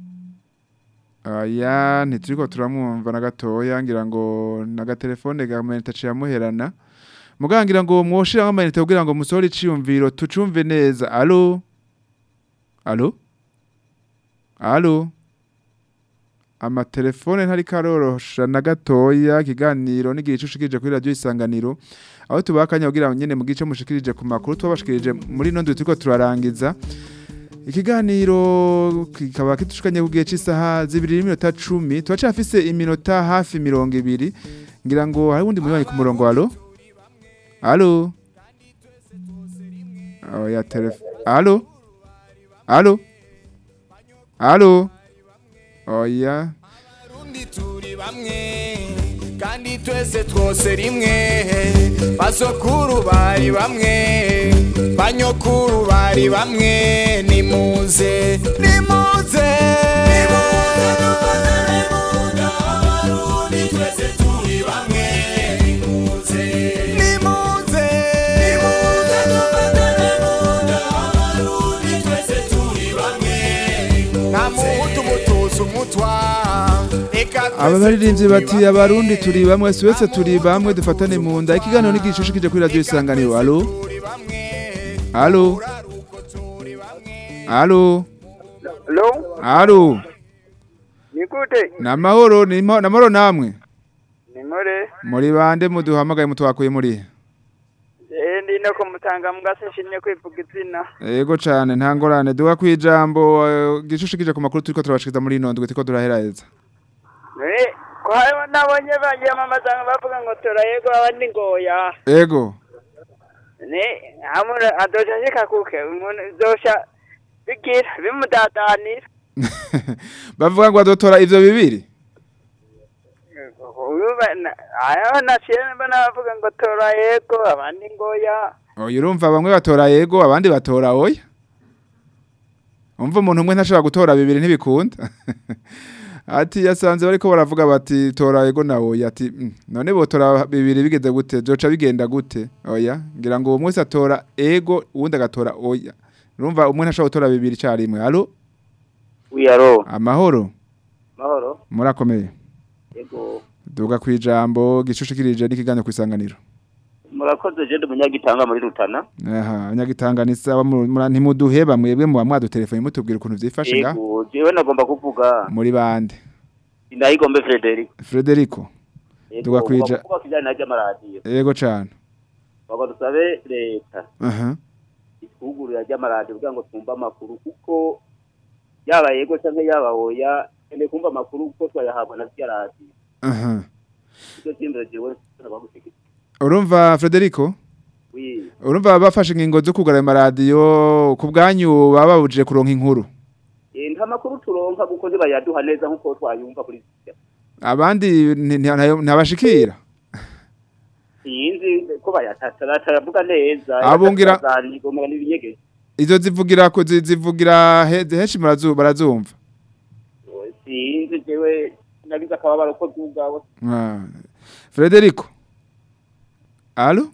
Aya ntituriko turamwumva na gatoya ngira ngo nagatelefone gamenita ciyamuherana muga ngira ngo mwoshira amayinite kugira ngo musore iciyumviro tucumve neza Allo Allo Allo amatelefone ntari karorosha na gatoya ikiganiro n'igihe ushikirije kuri radio isanganiro aho tubakanya kugira ngo nyene mu gice mushikirije ku makuru twabashikirije muri nondo turiko turarangiza ikiganiro kikaba kitushukanye ku gihe cy'isaha zibiri n'iminota cumi turacafise iminota hafi mirongo ibiri ngira ngo hari uwundi munywanyi ku murongo alo alo oya telefone alo alo alo oya kandi twese twose rimwe basokuru bari bamwe banyokuru bari bamwe nimuze nimuze nimuze nta muhutu mutuzi umutwa reka aba baririmbyi bati abarundi turi bamwe si wese turi bamwe dufatane mu nda ikiganiro n'igishushikije kuri radio isanganiro alo alo alo Hello? alo Ni gute? ni amahoro ni ma- ni amahoro namwe ni more muri bande muduhamagaye mutwakuye muri eh ndi no kumutanga mugase nshimye kwivuga izina yego cane nta ngorane duha kwijambo eh, gishushikije ku makuru turiko turabashikiza muri ino ndwi turiko turaheraheza eh ko hariho nabonye bagiye amamaza bavuga ngo turayego abandi ngoya ego ne hamwe adosha shika kuke umuntu zosha bigira bimudadanira bavuga ngo adotora ivyo bibiri ayo nashire mba nabavuga ngo tora yego abandi ngo ya oya urumva bamwe batora yego abandi batora oya umva umuntu umwe ntashobora gutora bibiri ntibikunda ati yasanze bariko baravuga bati tora yego na oya ati "Mm, none botora bibiri bigeze gute byoca bigenda gute oya ngira ngo uwo mwese atora ego uwundi agatora oya urumva umwe ntashobora gutora bibiri icarimwe alo wiyaro amahoro mahoro murakomeye yego duga kwijambo gicushikirije n'ikiganiro kwisanganiro murakoze je ndi umunyagitanga muri rutana aha nyagitanganisa ntimuduheba mwebwe muba mwadutelefone mutubwira ukuntu vyifashe nga yego jewe nagomba kuvuga muri bande ndayigombe Frederic Frederico duga kwija kuvuga kijanye na ry'amaradiyo yego cane bagwa dusabe leta aha itwugurura ry'amaradiyo kugira ngo twumve amakuru kuko yaba yego canke yaba oya ene kumva amakuru kuko twayahabwa na rya radiyo aha icyo cy'imbere jewe nabagushikira urumva Frederico wi urumva bafashe ingingo zo kugara amaradiyo ku bwanyu baba babujije kuronka inkuru Eh, nta makuru turonka kuko ntibayaduha neza nk'uko twayumva kuri sitya abandi nti- nti- ntayo- ntabashikira sinzi ko bayataravuga neza Abungira- zandiko n'ibinyegeje izo zivugira ko zi- zivugira he- henshi murazu- barazumva sinzi jewe nagize akababaro ko zugawe Ah. Frederico Alo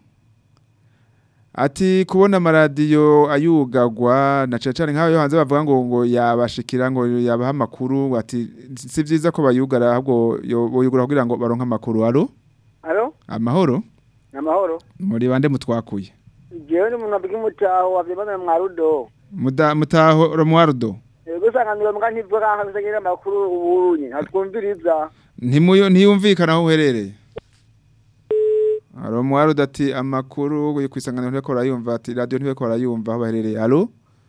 Ati kubona amaradiyo ayugagwa na cyane cyane nk'aho yo hanze bavuga ngo ngo yabashikira ngo yabaha amakuru ati si byiza ko bayugara ahubwo yo- boyugura kugira ngo baronke amakuru alo Alo, amahoro namahoro. muri bande mutwakuye Jewe ni umuntu abwiye umutaho wavyibana mu Mwarudo. Muda mutaho Romualdo Yego sanganiro mbwa ntivyo kanka bisagira amakuru ubunye. Ntatwumviriza. ntimuyo ntiyumvikana aho uherereye Romualdo ati amakuru yo kwisangana nteko arayumva ati radio nteko arayumva aho baherereye alo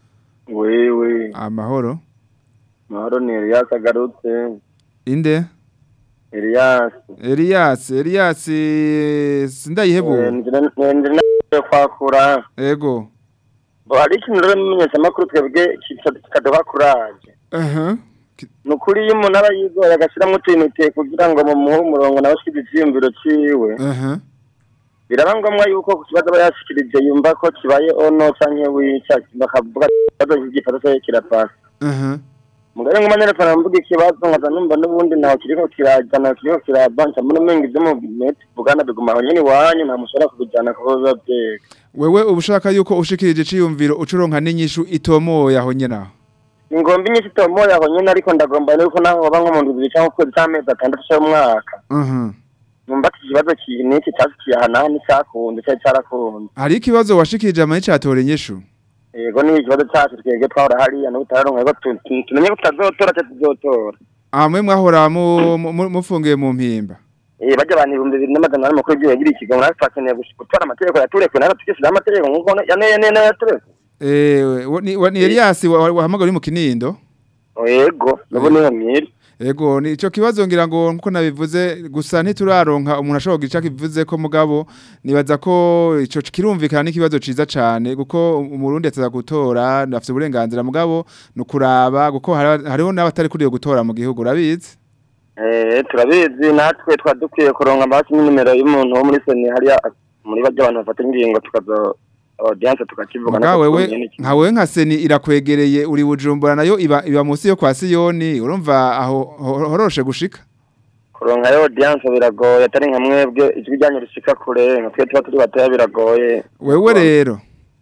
wewe amahoro mahoro ni Elias agarutse inde Elias Elias Elias eh, sindayihebu ngira kwakura ego bo hari ikintu rero mumenyesha amakuru twebwe kikaduha kuraje aha ni ukuri iyo umuntu aba yigoye agashyiramo utuntu kugira ngo mumuhe umurongo nawe ashyize icyiyumviro ciwe aha biraba ngombwa yuko ku kibazo aba yashikirije yumva ko kibaye ono canke wica bakavuga ati ikibazo cy'igifato cyayo kirapasa aha mugari nguma nerefana mvuga ikibazo nkaza numva n'ubundi ntaho kiriko kiraja ntaho kiriko kirabanca muri umenga ivyo mu net bugana biguma aho nyene iwanyu nta mushobora kubijana kuko biba vyega wewe ubushaka yuko ushikirije ciyumviro ucuronka n'inyishu itomoye aho nyene aho ingomba inyinshi itomoye aho nyene ariko ndagomba yuko naho baba nko mu ndwi zibiri canke ukwezi c'amezi atandatu c'umwaka aha numva ati ikibazo ki niki cashikiye aha naha nticakunze cari carakunze hari ikibazo washikirije amani catore inyishu yego ni ikibazo cacu twebwe twahora hariya n'ubutararonka yuko tu- tu- tumenye ko tutazotora ca tuzotora amwe mwahora mu- mu- mufungiye mu mpimba Eh bajya abantu ibihumbi bibiri n'amajana ane makuru by'igihugu ikigo natwe twakeneye gush- gutora amategeko yaturekuwe natwe tukishyiraho amategeko nk'uko yane yane yane yaturekuwe eh wa- ni wa- ni Elias wa- wa- wahamagara uri mu kinindo yego nabo niho mwiri Ego ni ico kibazo ngira ngo nkuko nabivuze gusa ntituraronka umuntu ashobora kugira ico kivuze ko mugabo nibaza ko ico kirumvikana n'ikibazo ciza cane kuko umurundi ataza gutora afite uburenganzira mugabo nukuraba kuko hari- hariho n'abatari kuriyo gutora mu gihugu urabizi eh turabizi natwe twadukwiye kuronka amaraso n'imero y'umuntu wo muri seni hariya muri bajya abantu bafata ingingo tukazo audience tukakivuga Muga wewe nka wewe nka seni irakwegereye uri bujumbura nayo iba iba munsi yo kwa Siyoni urumva aho ho- horoshe gushika kuronka yo audience biragoye atari nka mwebwe ijwi ryanyu rishika kure nka twe tuba turi batoya biragoye wewe rero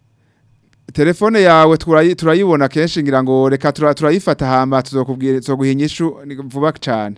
telefone yawe turayi- turayibona kenshi ngira ngo reka tura- turayifata hama tuzokubwira tuzoguha inyishu ni vuba cyane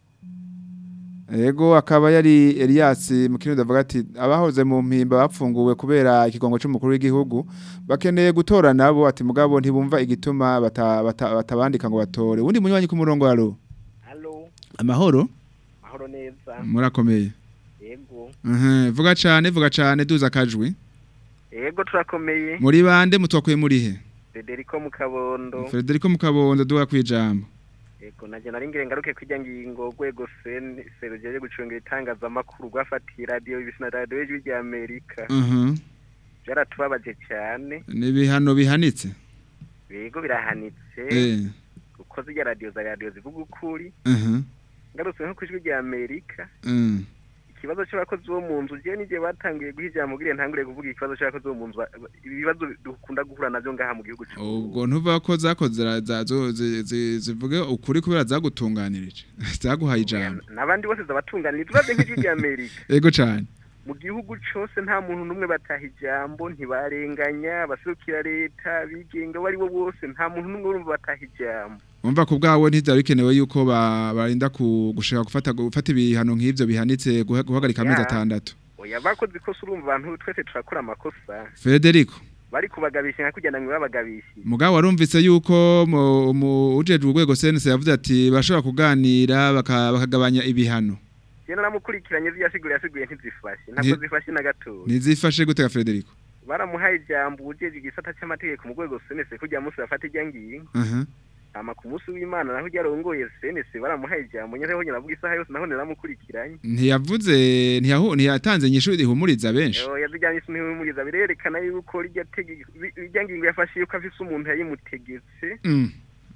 Ego akaba yari Elias mu kirundo avuga ati abahoze mu mpimba bapfunguwe kubera ikigongo cy'umukuru w'igihugu bakeneye gutora nabo ati mugabo ntibumva igituma bata- bata- batabandika ngo batore undi munywanyi ku murongo haro Halo, amahoro mahoro neza. murakomeye Yego. Mhm, vuga cyane vuga cyane duza akajwi Yego turakomeye. muri bande mutwakuye muri he Federico Mukabondo. Federico Mukabondo duha kwijambo Yego naje nari ngire ngaruke kwijya ngingo gwego sen serugeye gucungira itangazamakuru gwafatiye radio ibisina radio y'ijwi rya Amerika. Mhm Byaratubabaje cyane. ni bihano bihanitse yego birahanitse Eh. kuko zirya radiyo za radiyo zivuga ukuri Mhm. ngarutse nko ku ijwi rya amerika Mm. ikibazo cy'abakozi bo mu nzu jewe n'igihe batangiye guha ijambo giriye ntangure kuvuga ikibazo cy'abakozi bo mu nzu ba- ibibazo dukunda guhura navyo ngaha mu gihugu cyacu ubwo ntuva ko zakoze ra- za- zo- zi- zi- zivuge ukuri kubera zagutunganirije zaguhaye ijambo n'abandi bose zabatunganira turavye nk'ijwi rya amerika ego cyane mu gihugu cose nta muntu n'umwe bataha ijambo ntibarenganya abaserukira leta bigenga abo ari bo bose nta muntu n'umwe urumva bataha ijambo Umva ku bwawe ntibyari bikenewe yuko ba- barinda ku- gushaka gufata gufata ibihano nk'ivyo bihanitse guha- guhagarika amezi Ya. atandatu oya bakoze ikosa urumva abantu twese turakora amakosa Federico bari kubagabisha nka kugenda ngo babagabishe mugabo warumvise yuko mu- mu- ujejwe urwego sense yavuze ati bashobora kuganira baka- bakagabanya ibihano je naramukurikiranye ziyasiguye yasiguye ntizifashe ntabwo Nti- zifashe na gato ntizifashe gute ga Federico baramuhaye ijambo ujeje igisata cy'amategeko mu rwego senese kujya munsi bafata ijya ngingo aha hama ku munsi w'imana naho ryarongoye senese baramuhaye ijambo nyezeho nyina avuga isaha yose naho naramukurikiranye ntiyavuze ntiyahu- ntiyatanze inyishu rihumuriza benshi Oh, yazijyanye isi ntihumuriza birerekana yuko rijya tegeko rijya ngingo yafashe yuko afise umuntu yayimutegetse Mm.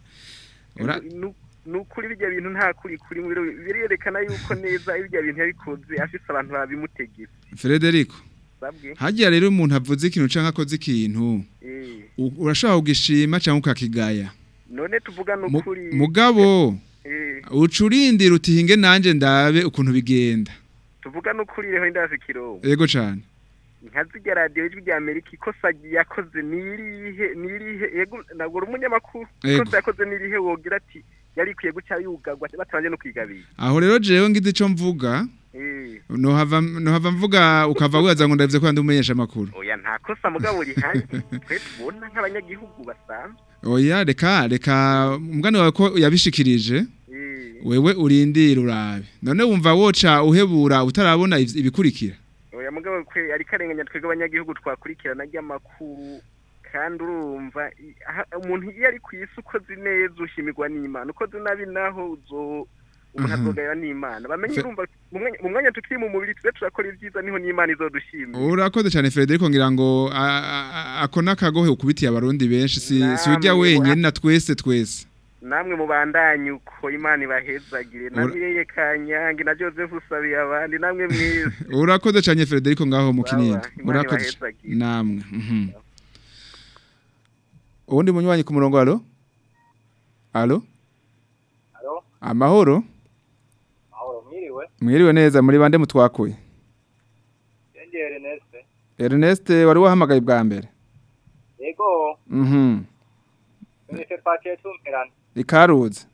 Ura- Nu- nukuri bijya bintu nta kuri kuri mu biro birerekana yuko neza bijya bintu yabikoze afise abantu babimutegetse Federico sabwe hagiye rero umuntu avuze ikintu canke akoze ikintu eh u- urashobora kugishima canke ukakigaya none tuvuga Mu- nukuri mugabo eh ucurindira utihinge nanje ndabe ukuntu bigenda tuvuga nukuri reho ndazi kirongo ego cane nka zirya radiyo ijwi rya amerika ikosa yakoze nirihe nirihe yego ntabwo uri umunyamakuru Yego. ikosa yakoze nirihe wogira ati yari ikwiye guca yugagwa batabanje no kwigabira aho rero jewe ngize ico mvuga eh nohava nohava mvuga ukava wibaza ngo ndavuze ko ndi umumenyesha amakuru oya nta kosa mugabo rihari twe tubona nk'abanyagihugu basanzwe oya reka reka umugani wawe ko yabishikirije eh wewe urindira urabe none wumva woca uhebura utarabona ivy- ibikurikira oya mugabo kwe ari karenganya twebwe abanyagihugu twakurikirana ry'amakuru kandi urumva i- aha- umuntu iyo ari ku isi ukoze neza ushimirwa n'imana ukoze nabi naho uzo umuntu Mhm. azogaya n'imana bamenye Fe- urumva mu mwanya- mu mwanya tukiri mu mubiri tuze turakora ibyiza niho n'imana izodushimira urakoze cyane Federico ngira ngo a- a- a- ako nakagohe ukubitiye abarundi benshi si si ujya Namwe wenyine na twese twese namwe mubandanye uko imana ibahezagire na Ura- mireye kanyange na joseph usabiye abandi namwe mwiza urakoze cyane Federico ngaho mu kinini Imana urakoze ibahezagire. namwe mhm uwundi munywanyi ku murongo alo alo Alo? amahoro Mahoro mwiriwe. mwiriwe neza muri bande mutwakuye Yenge Ernest. Ernest wari wahamagaye bwa mbere Yego, mhm nise twaciye tumperana. ikaruze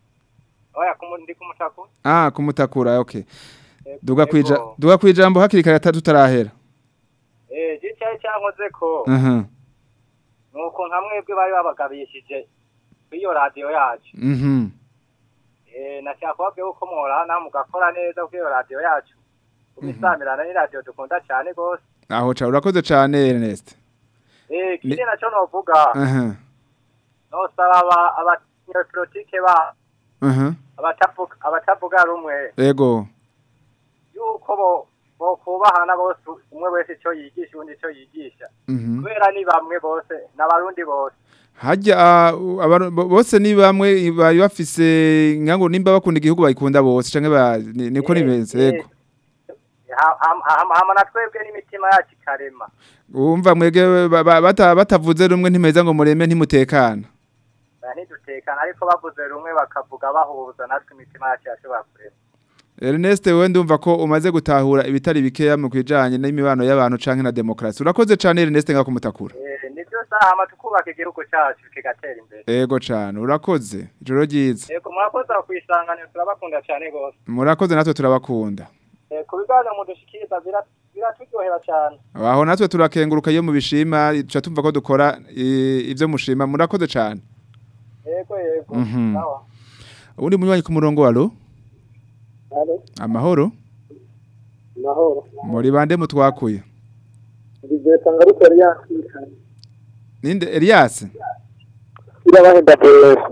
Oya kumu ndi kumutaku. ah kumutakura okay Yego. duga kwija duga kwijambo hakiri kare atatu tarahera Eh, je cyari cyankoze ko. mhm Nuko nka mwebwe bari babagabishije kwiyo radio yacu. mhm Eh, nashaka kubabwira uko muhorana mugakora neza kwiyo radio yacu. Kumisamirana ni radio dukunda cyane gose. aho cha urakoze cyane Ernest Eh, kindi naco novuga. aha Nosaba aba abanyepolitike ba aha abatavuga abatavuga rumwe ego yuko bo bo kubahana bose umwe wese icyo yigisha undi icyo yigisha mhm kubera ni bamwe bose n'abarundi bose hajya ah, abantu bo- bose ni bamwe bari bafise ngango nimba bakunda igihugu bayikunda bose canke ba ni- niko nimeze ego Ha- ha- ha- hama na twebwe n'imitima yacu ikarema umva mwege ba- ba- bata- batavuze rumwe ntimeza ngo mureme ntimutekana Oya, ntidutekana ariko bavuze rumwe bakavuga bahuza natwe imitima yacu yashobora kurema Ernest we ndumva ko umaze gutahura ibitari bikeya mu kwijanye n'imibano y'abantu canke na demokrasi urakoze cane Ernest ngakumutakura Eh, nivyo saha hama tukubaka igihugu cacu kigatera imbere ego cane urakoze ijoro ryiza yego murakoze aho kwisanganiro turabakunda cyane gose murakoze natwe turabakunda Eh, ku biganiro mudushikiriza bira- biraturyohera cyane aho natwe turakenguruka iyo mubishima tuca tumva ko dukora i- ivyo mushima murakoze cane yego yego Mhm. sawa ubundi munywanyi ku murongo walo Alo, amahoro mahoro. muri bande mutwakuye Bizeta ngaruka yari yakirikanye. ninde Elias Irabahenda pesa.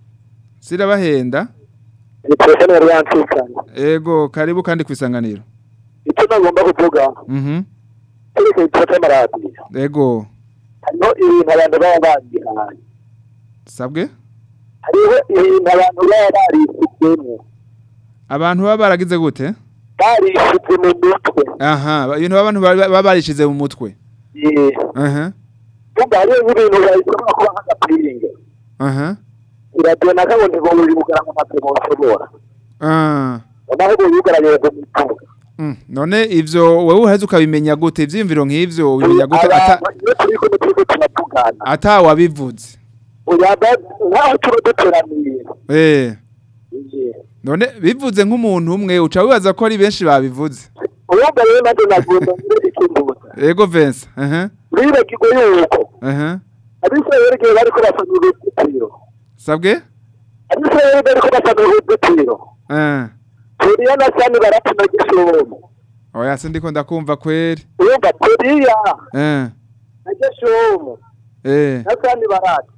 sirabahenda Ni telefone yari yakirikanye. ego karibu kandi kwisanganiro Icyo nagomba kuvuga. mhm Ariko ikibazo cy'amaradiyo. ego Hano ibintu abantu baba bagihanye. sabwe hariho ibintu abantu baba barishyizemo abantu baba baragize gute barishyize mu mutwe aha ibintu abantu baba baba barishize mu mutwe Eh, aha vuga hariho nk'ibintu babishobora kuba nk'agapiringa aha iradiyo na kabone ngo buri bugara mu matwi mushobora ah naho ubu yugaranye ngo mutuga Mm, none ivyo wewe uheze ukabimenya gute ivyiyumviro nk'ivyo ubimenya gute ata abantu iyo turi kumwe turiko turatugana ata wabivuze uyaba nkaho tuba duteraniye eh Eh, none bivuze nk'umuntu umwe uca wibaza ko ari benshi babivuze urumva rero nanjye nagomba ngire ikimbuza ego Vincent aha biribagirwe yuko aha abisirayeli igihe bariko basana uruzitiro sabwe abisirayeli bariko basana uruzitiro eh turiya na sani barapima gishomu oya sindiko ndakumva kweri urumva turiya eh na gishomu eh na sani barati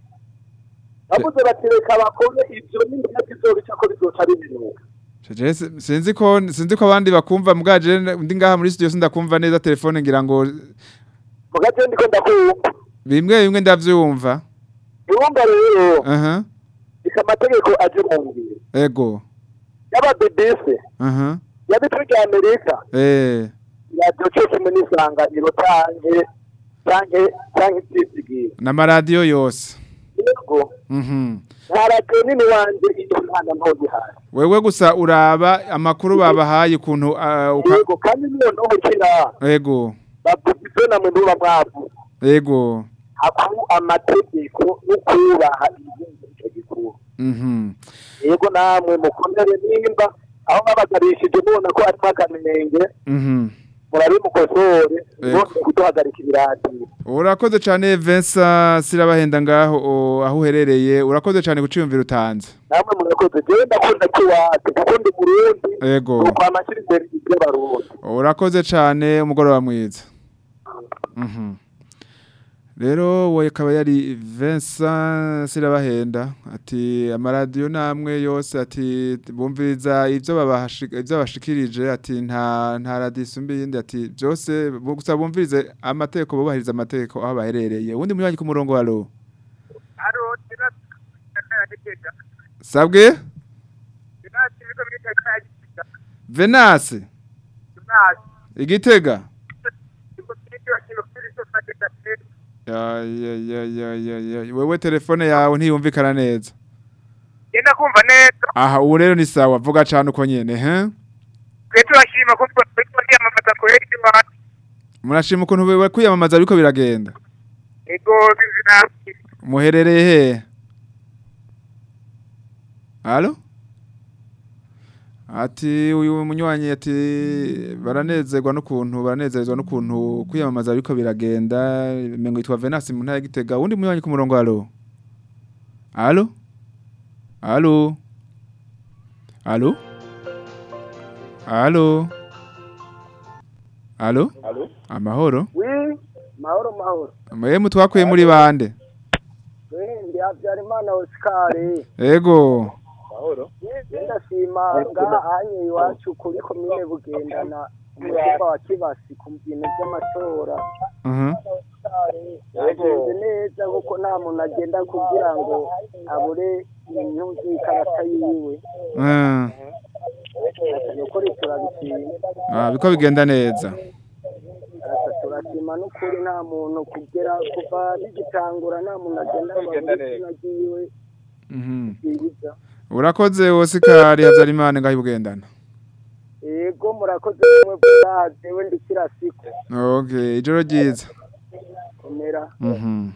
bavuze bati reka bakore ivyo n'intumwa zizobica ko bizoca bimenuka Jeje si- sinzi ko sinzi ko abandi bakumva mugaje ndi ngaha muri studio sindakumva neza telefone ngira ngo mugaje ndiko ndakumva bimwe bimwe ndavyumva urumva rero aha reka amategeko aje mu ngiro ego yaba BBC aha yabitwe rya Amerika eh radiyo cyo kimwe n'isanganiro canke canke canke ivyizigiro n'amaradiyo yose yego mhm nta radiyo nini wanje iyo ntana ntogihari wewe gusa uraba amakuru babahaye ukuntu ah, uka- yego kandi niyo ntohokira ego bavuga ivyo namwe ntuba mwavuze ego haku amategeko no kubaha ibigenzo ico gikuru mhm yego namwe mukomere nimba aho babagarishije mubona ko arimo akanenge mhm murabimukosore Yego. bose kuduhagarika ibiradiyo urakoze cyane Vincent sirabahenda ngaho o, aho uherereye urakoze cyane guciyumvira utanze namwe murakoze jewe ndakunda kiwacu kuko ndi murundi ego nuko amashyira imbere iby'abarundi urakoze cyane umugoroba mwiza Mhm. rero we akaba yari Vincent sirabahenda ati amaradiyo namwe yose ati bumviriza ibyo babahashi- ibyo bashikirije ati nta nta radiyo isumba iyindi ati byose bu- gusa bumvirize amategeko bubahiriza amategeko aho baherereye ubundi munywanyi ku murongo wa ro haro tinatakayategeka sabwe tinati biko bitakayategeka venase tinati igitega biko bityo kino kuri sosiyete tatu Ya, ya, ya, ya, ya, ya. wewe telefone yawe ntiyumvikana neza genda kumva neza aha ubu rero ni sawa vuga cyane uko nyene he twe turashima ko twe kwiyamamaza kuri iwacu murashima ukuntu bari kwiyamamaza ariko biragenda ego bizinasi muherereye he Halo? Ati uyu munywanyi ati baranezerwa n'ukuntu baranezerezwa n'ukuntu kwiyamamaza ariko biragenda mengo yitwa Venance mu ntara ya Gitega undi munywanyi ku murongo halo Halo? Halo? Halo? Halo? Halo? Halo? Amahoro? wi mahoro mahoro Mwe mutwakuye muri bande? we ndi habyarimana oscar Ego. mahoro ndashima ngaha anye iwacu kuri komine bugendana umutumba wa kibasi ku bintu by'amatora Mhm. yagenze neza kuko nta muntu agenda kugira ngo abure imyumvi y'ikarata yiwe Ah. ni ukuri turabishima Ah, biko bigenda neza. Asa turashima n'ukuri nta muntu kugera kuva bigitangura nta muntu agenda ngo abure izina ryiwe Mhm. ryiza Urakoze Oscar Habyarimana ngaho bugendana. yego murakoze mwe bwaze we ndikira siku Okay, ijoro ryiza. komera Mhm.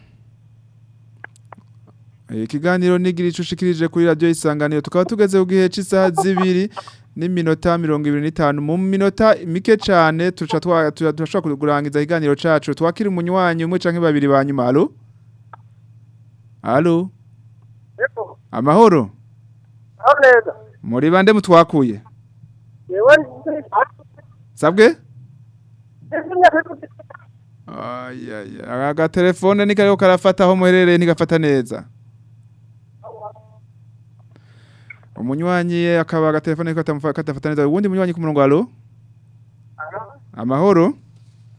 Ikiganiro nigira icushikirije kuri radio isanganiro tukaba tugeze ku gihe cy'isaha zibiri n'iminota mirongo ibiri n'itanu mu minota mike cyane tuca twa- tuja- turashobora kurangiza ikiganiro cacu twakira umunywanyi umwe canke babiri ba nyuma halo halo ego amahoro aho neza muri bande mutwakuye yewe sabwe ndimya Ayaya, aga telefone ni kariko karafata aho muherereye ntigafata neza. Umunywanyi akaba aga telefone ko atamufata katafata neza. Uwundi munywanyi ku murongo alo? Amahoro?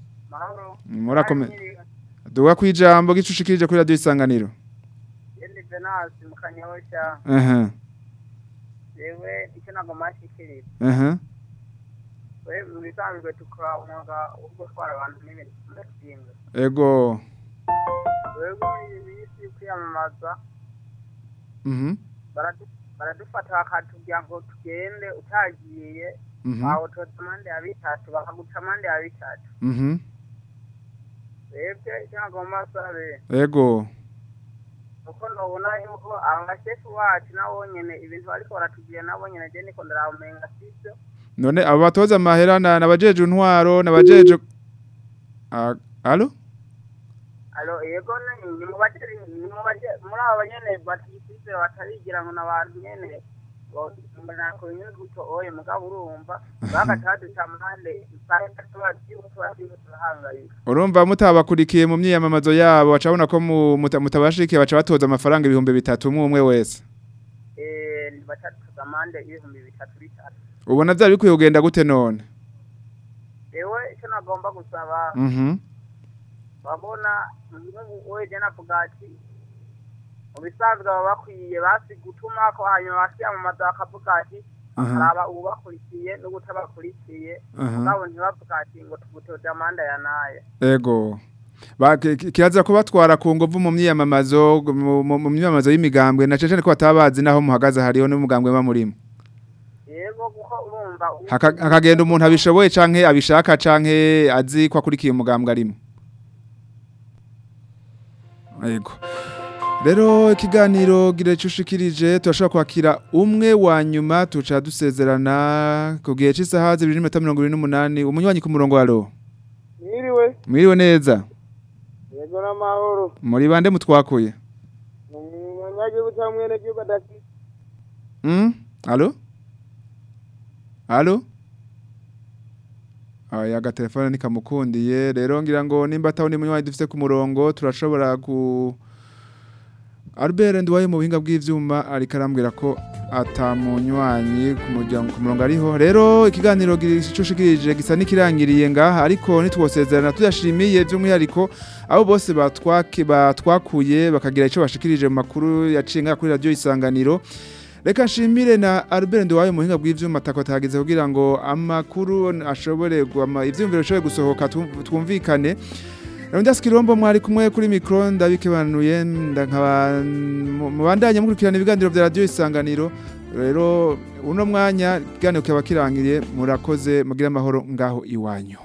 Murakome. Duwa kwijambo gicushikirije kuri radio isanganiro. venasi mu kanyosha aha yewe icyo ntabwo mashikiriza aha we mu bisanzwe tukora umwuga wo gutwara abantu n'ibintu tudasinga ego wewe muri iyi minsi yo kwiyamamaza mhm baradu- baradufata bakatubwira ngo tugende utagiye Mhm. bawutoza amande ya bitatu bakaguca amande ya bitatu mhm twebwe icyo nagomba sabe ego kuko ndabona yuko abashefu wacu nabo nyene ibintu bariko baratubwira nabo nyene je niko ndarabumenga sivyo none abo batoza amahera na nabajeje intwaro nabajeje Ah, alo alo yego ni ni mu baje ni mu baje muri abo banyene batigisize batarigira ngo n'abantu nyene ngo nako nyene guto oye mugabo urumva bagataduca amande usanga tuba tuba tuba turahangayika urumva mutabakurikiye mu myiyamamazo yabo bacabona ko mu- muta- mutabashikiye baca batoza amafaranga ibihumbi bitatu umwe umwe wese eh batatuza amande ibihumbi bitatu bitatu ubona byari bikwiye kugenda gute none ewe icyo nagomba gusaba mhm babona nk'ubu weje navuga ati mu bisanzwe baba bakwiye basi gutuma ko hanyuma bakiyamamaza bakavuga ati Aha. haraba ubakurikiye n'ubutabakurikiye Aha. mugabo ntibavuga ati ngo tugutoje amanda ya naye ego Ba- ki- ki- kirazira kubatwara ku nguvu mu myiyamamazo mu mu- mu myiyamamazo y'imigambwe na cece ko batabazi naho muhagaze hariho n'umugambwe ba murimo yego kuko urumva ubu- Haka- hakagenda umuntu abishoboye canke abishaka canke azi ko akurikiye umugambwe arimo Ego. Rero ikiganiro gire cushikirije turashobora kwakira umwe wa nyuma tuca dusezerana ku gihe cy'isaha 2:28 umunywanyi ku murongo waro. mwiriwe Mwiriwe neza. yego n'amahoro Muri bande mutwakuye? umunyagihugu cyangwa mwene gihugu adafite Mm? Allo? Allo? Aya agatelefone nikamukundiye rero ngira ngo nimba ataho ni munywanyi dufite ku murongo turashobora ku Albert Ndwaye mu buhinga bw'ivyuma ariko arambwira ko atamunywanyi ku muryango ku murongo ariho rero ikiganiro gicushikirije gisa nikirangiriye ngaha ariko nitwosezerana tuyashimiye by'umwihariko abo bose batwake batwakuye bakagira ico bashikirije mu makuru yacinga kuri radio isanganiro Reka nshimire na Albert Ndwaye mu buhinga bw'ivyuma takotagize kugira ngo amakuru ashobore guama ivyumviro bishobore gusohoka tu- twumvikane Rondas Kirombo mwari kumwe kuri micro ndabikebanuye ndankaba mubandanye mukurikirana ibiganiro vya radio isanganiro rero uno mwanya ikiganiro kaba kirangiriye murakoze mugira amahoro ngaho iwanyu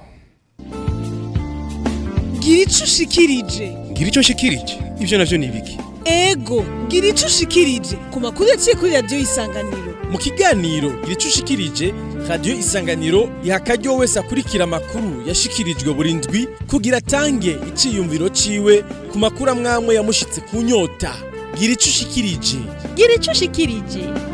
gira ico ushikirije ngira icyo nshikirije ibyo navyo ni ibiki ego gira ico ushikirije ku makuru yaciye kuri radiyo isanganiro mu kiganiro gira icyo ushikirije radiyo isanganiro iha akaryo wese akurikira amakuru yashikirijwe buri ndwi kugira atange iciyumviro ciwe ku makuru amwamwe yamushitse ku nyota gira icyo ushikirije gira ico ushikirije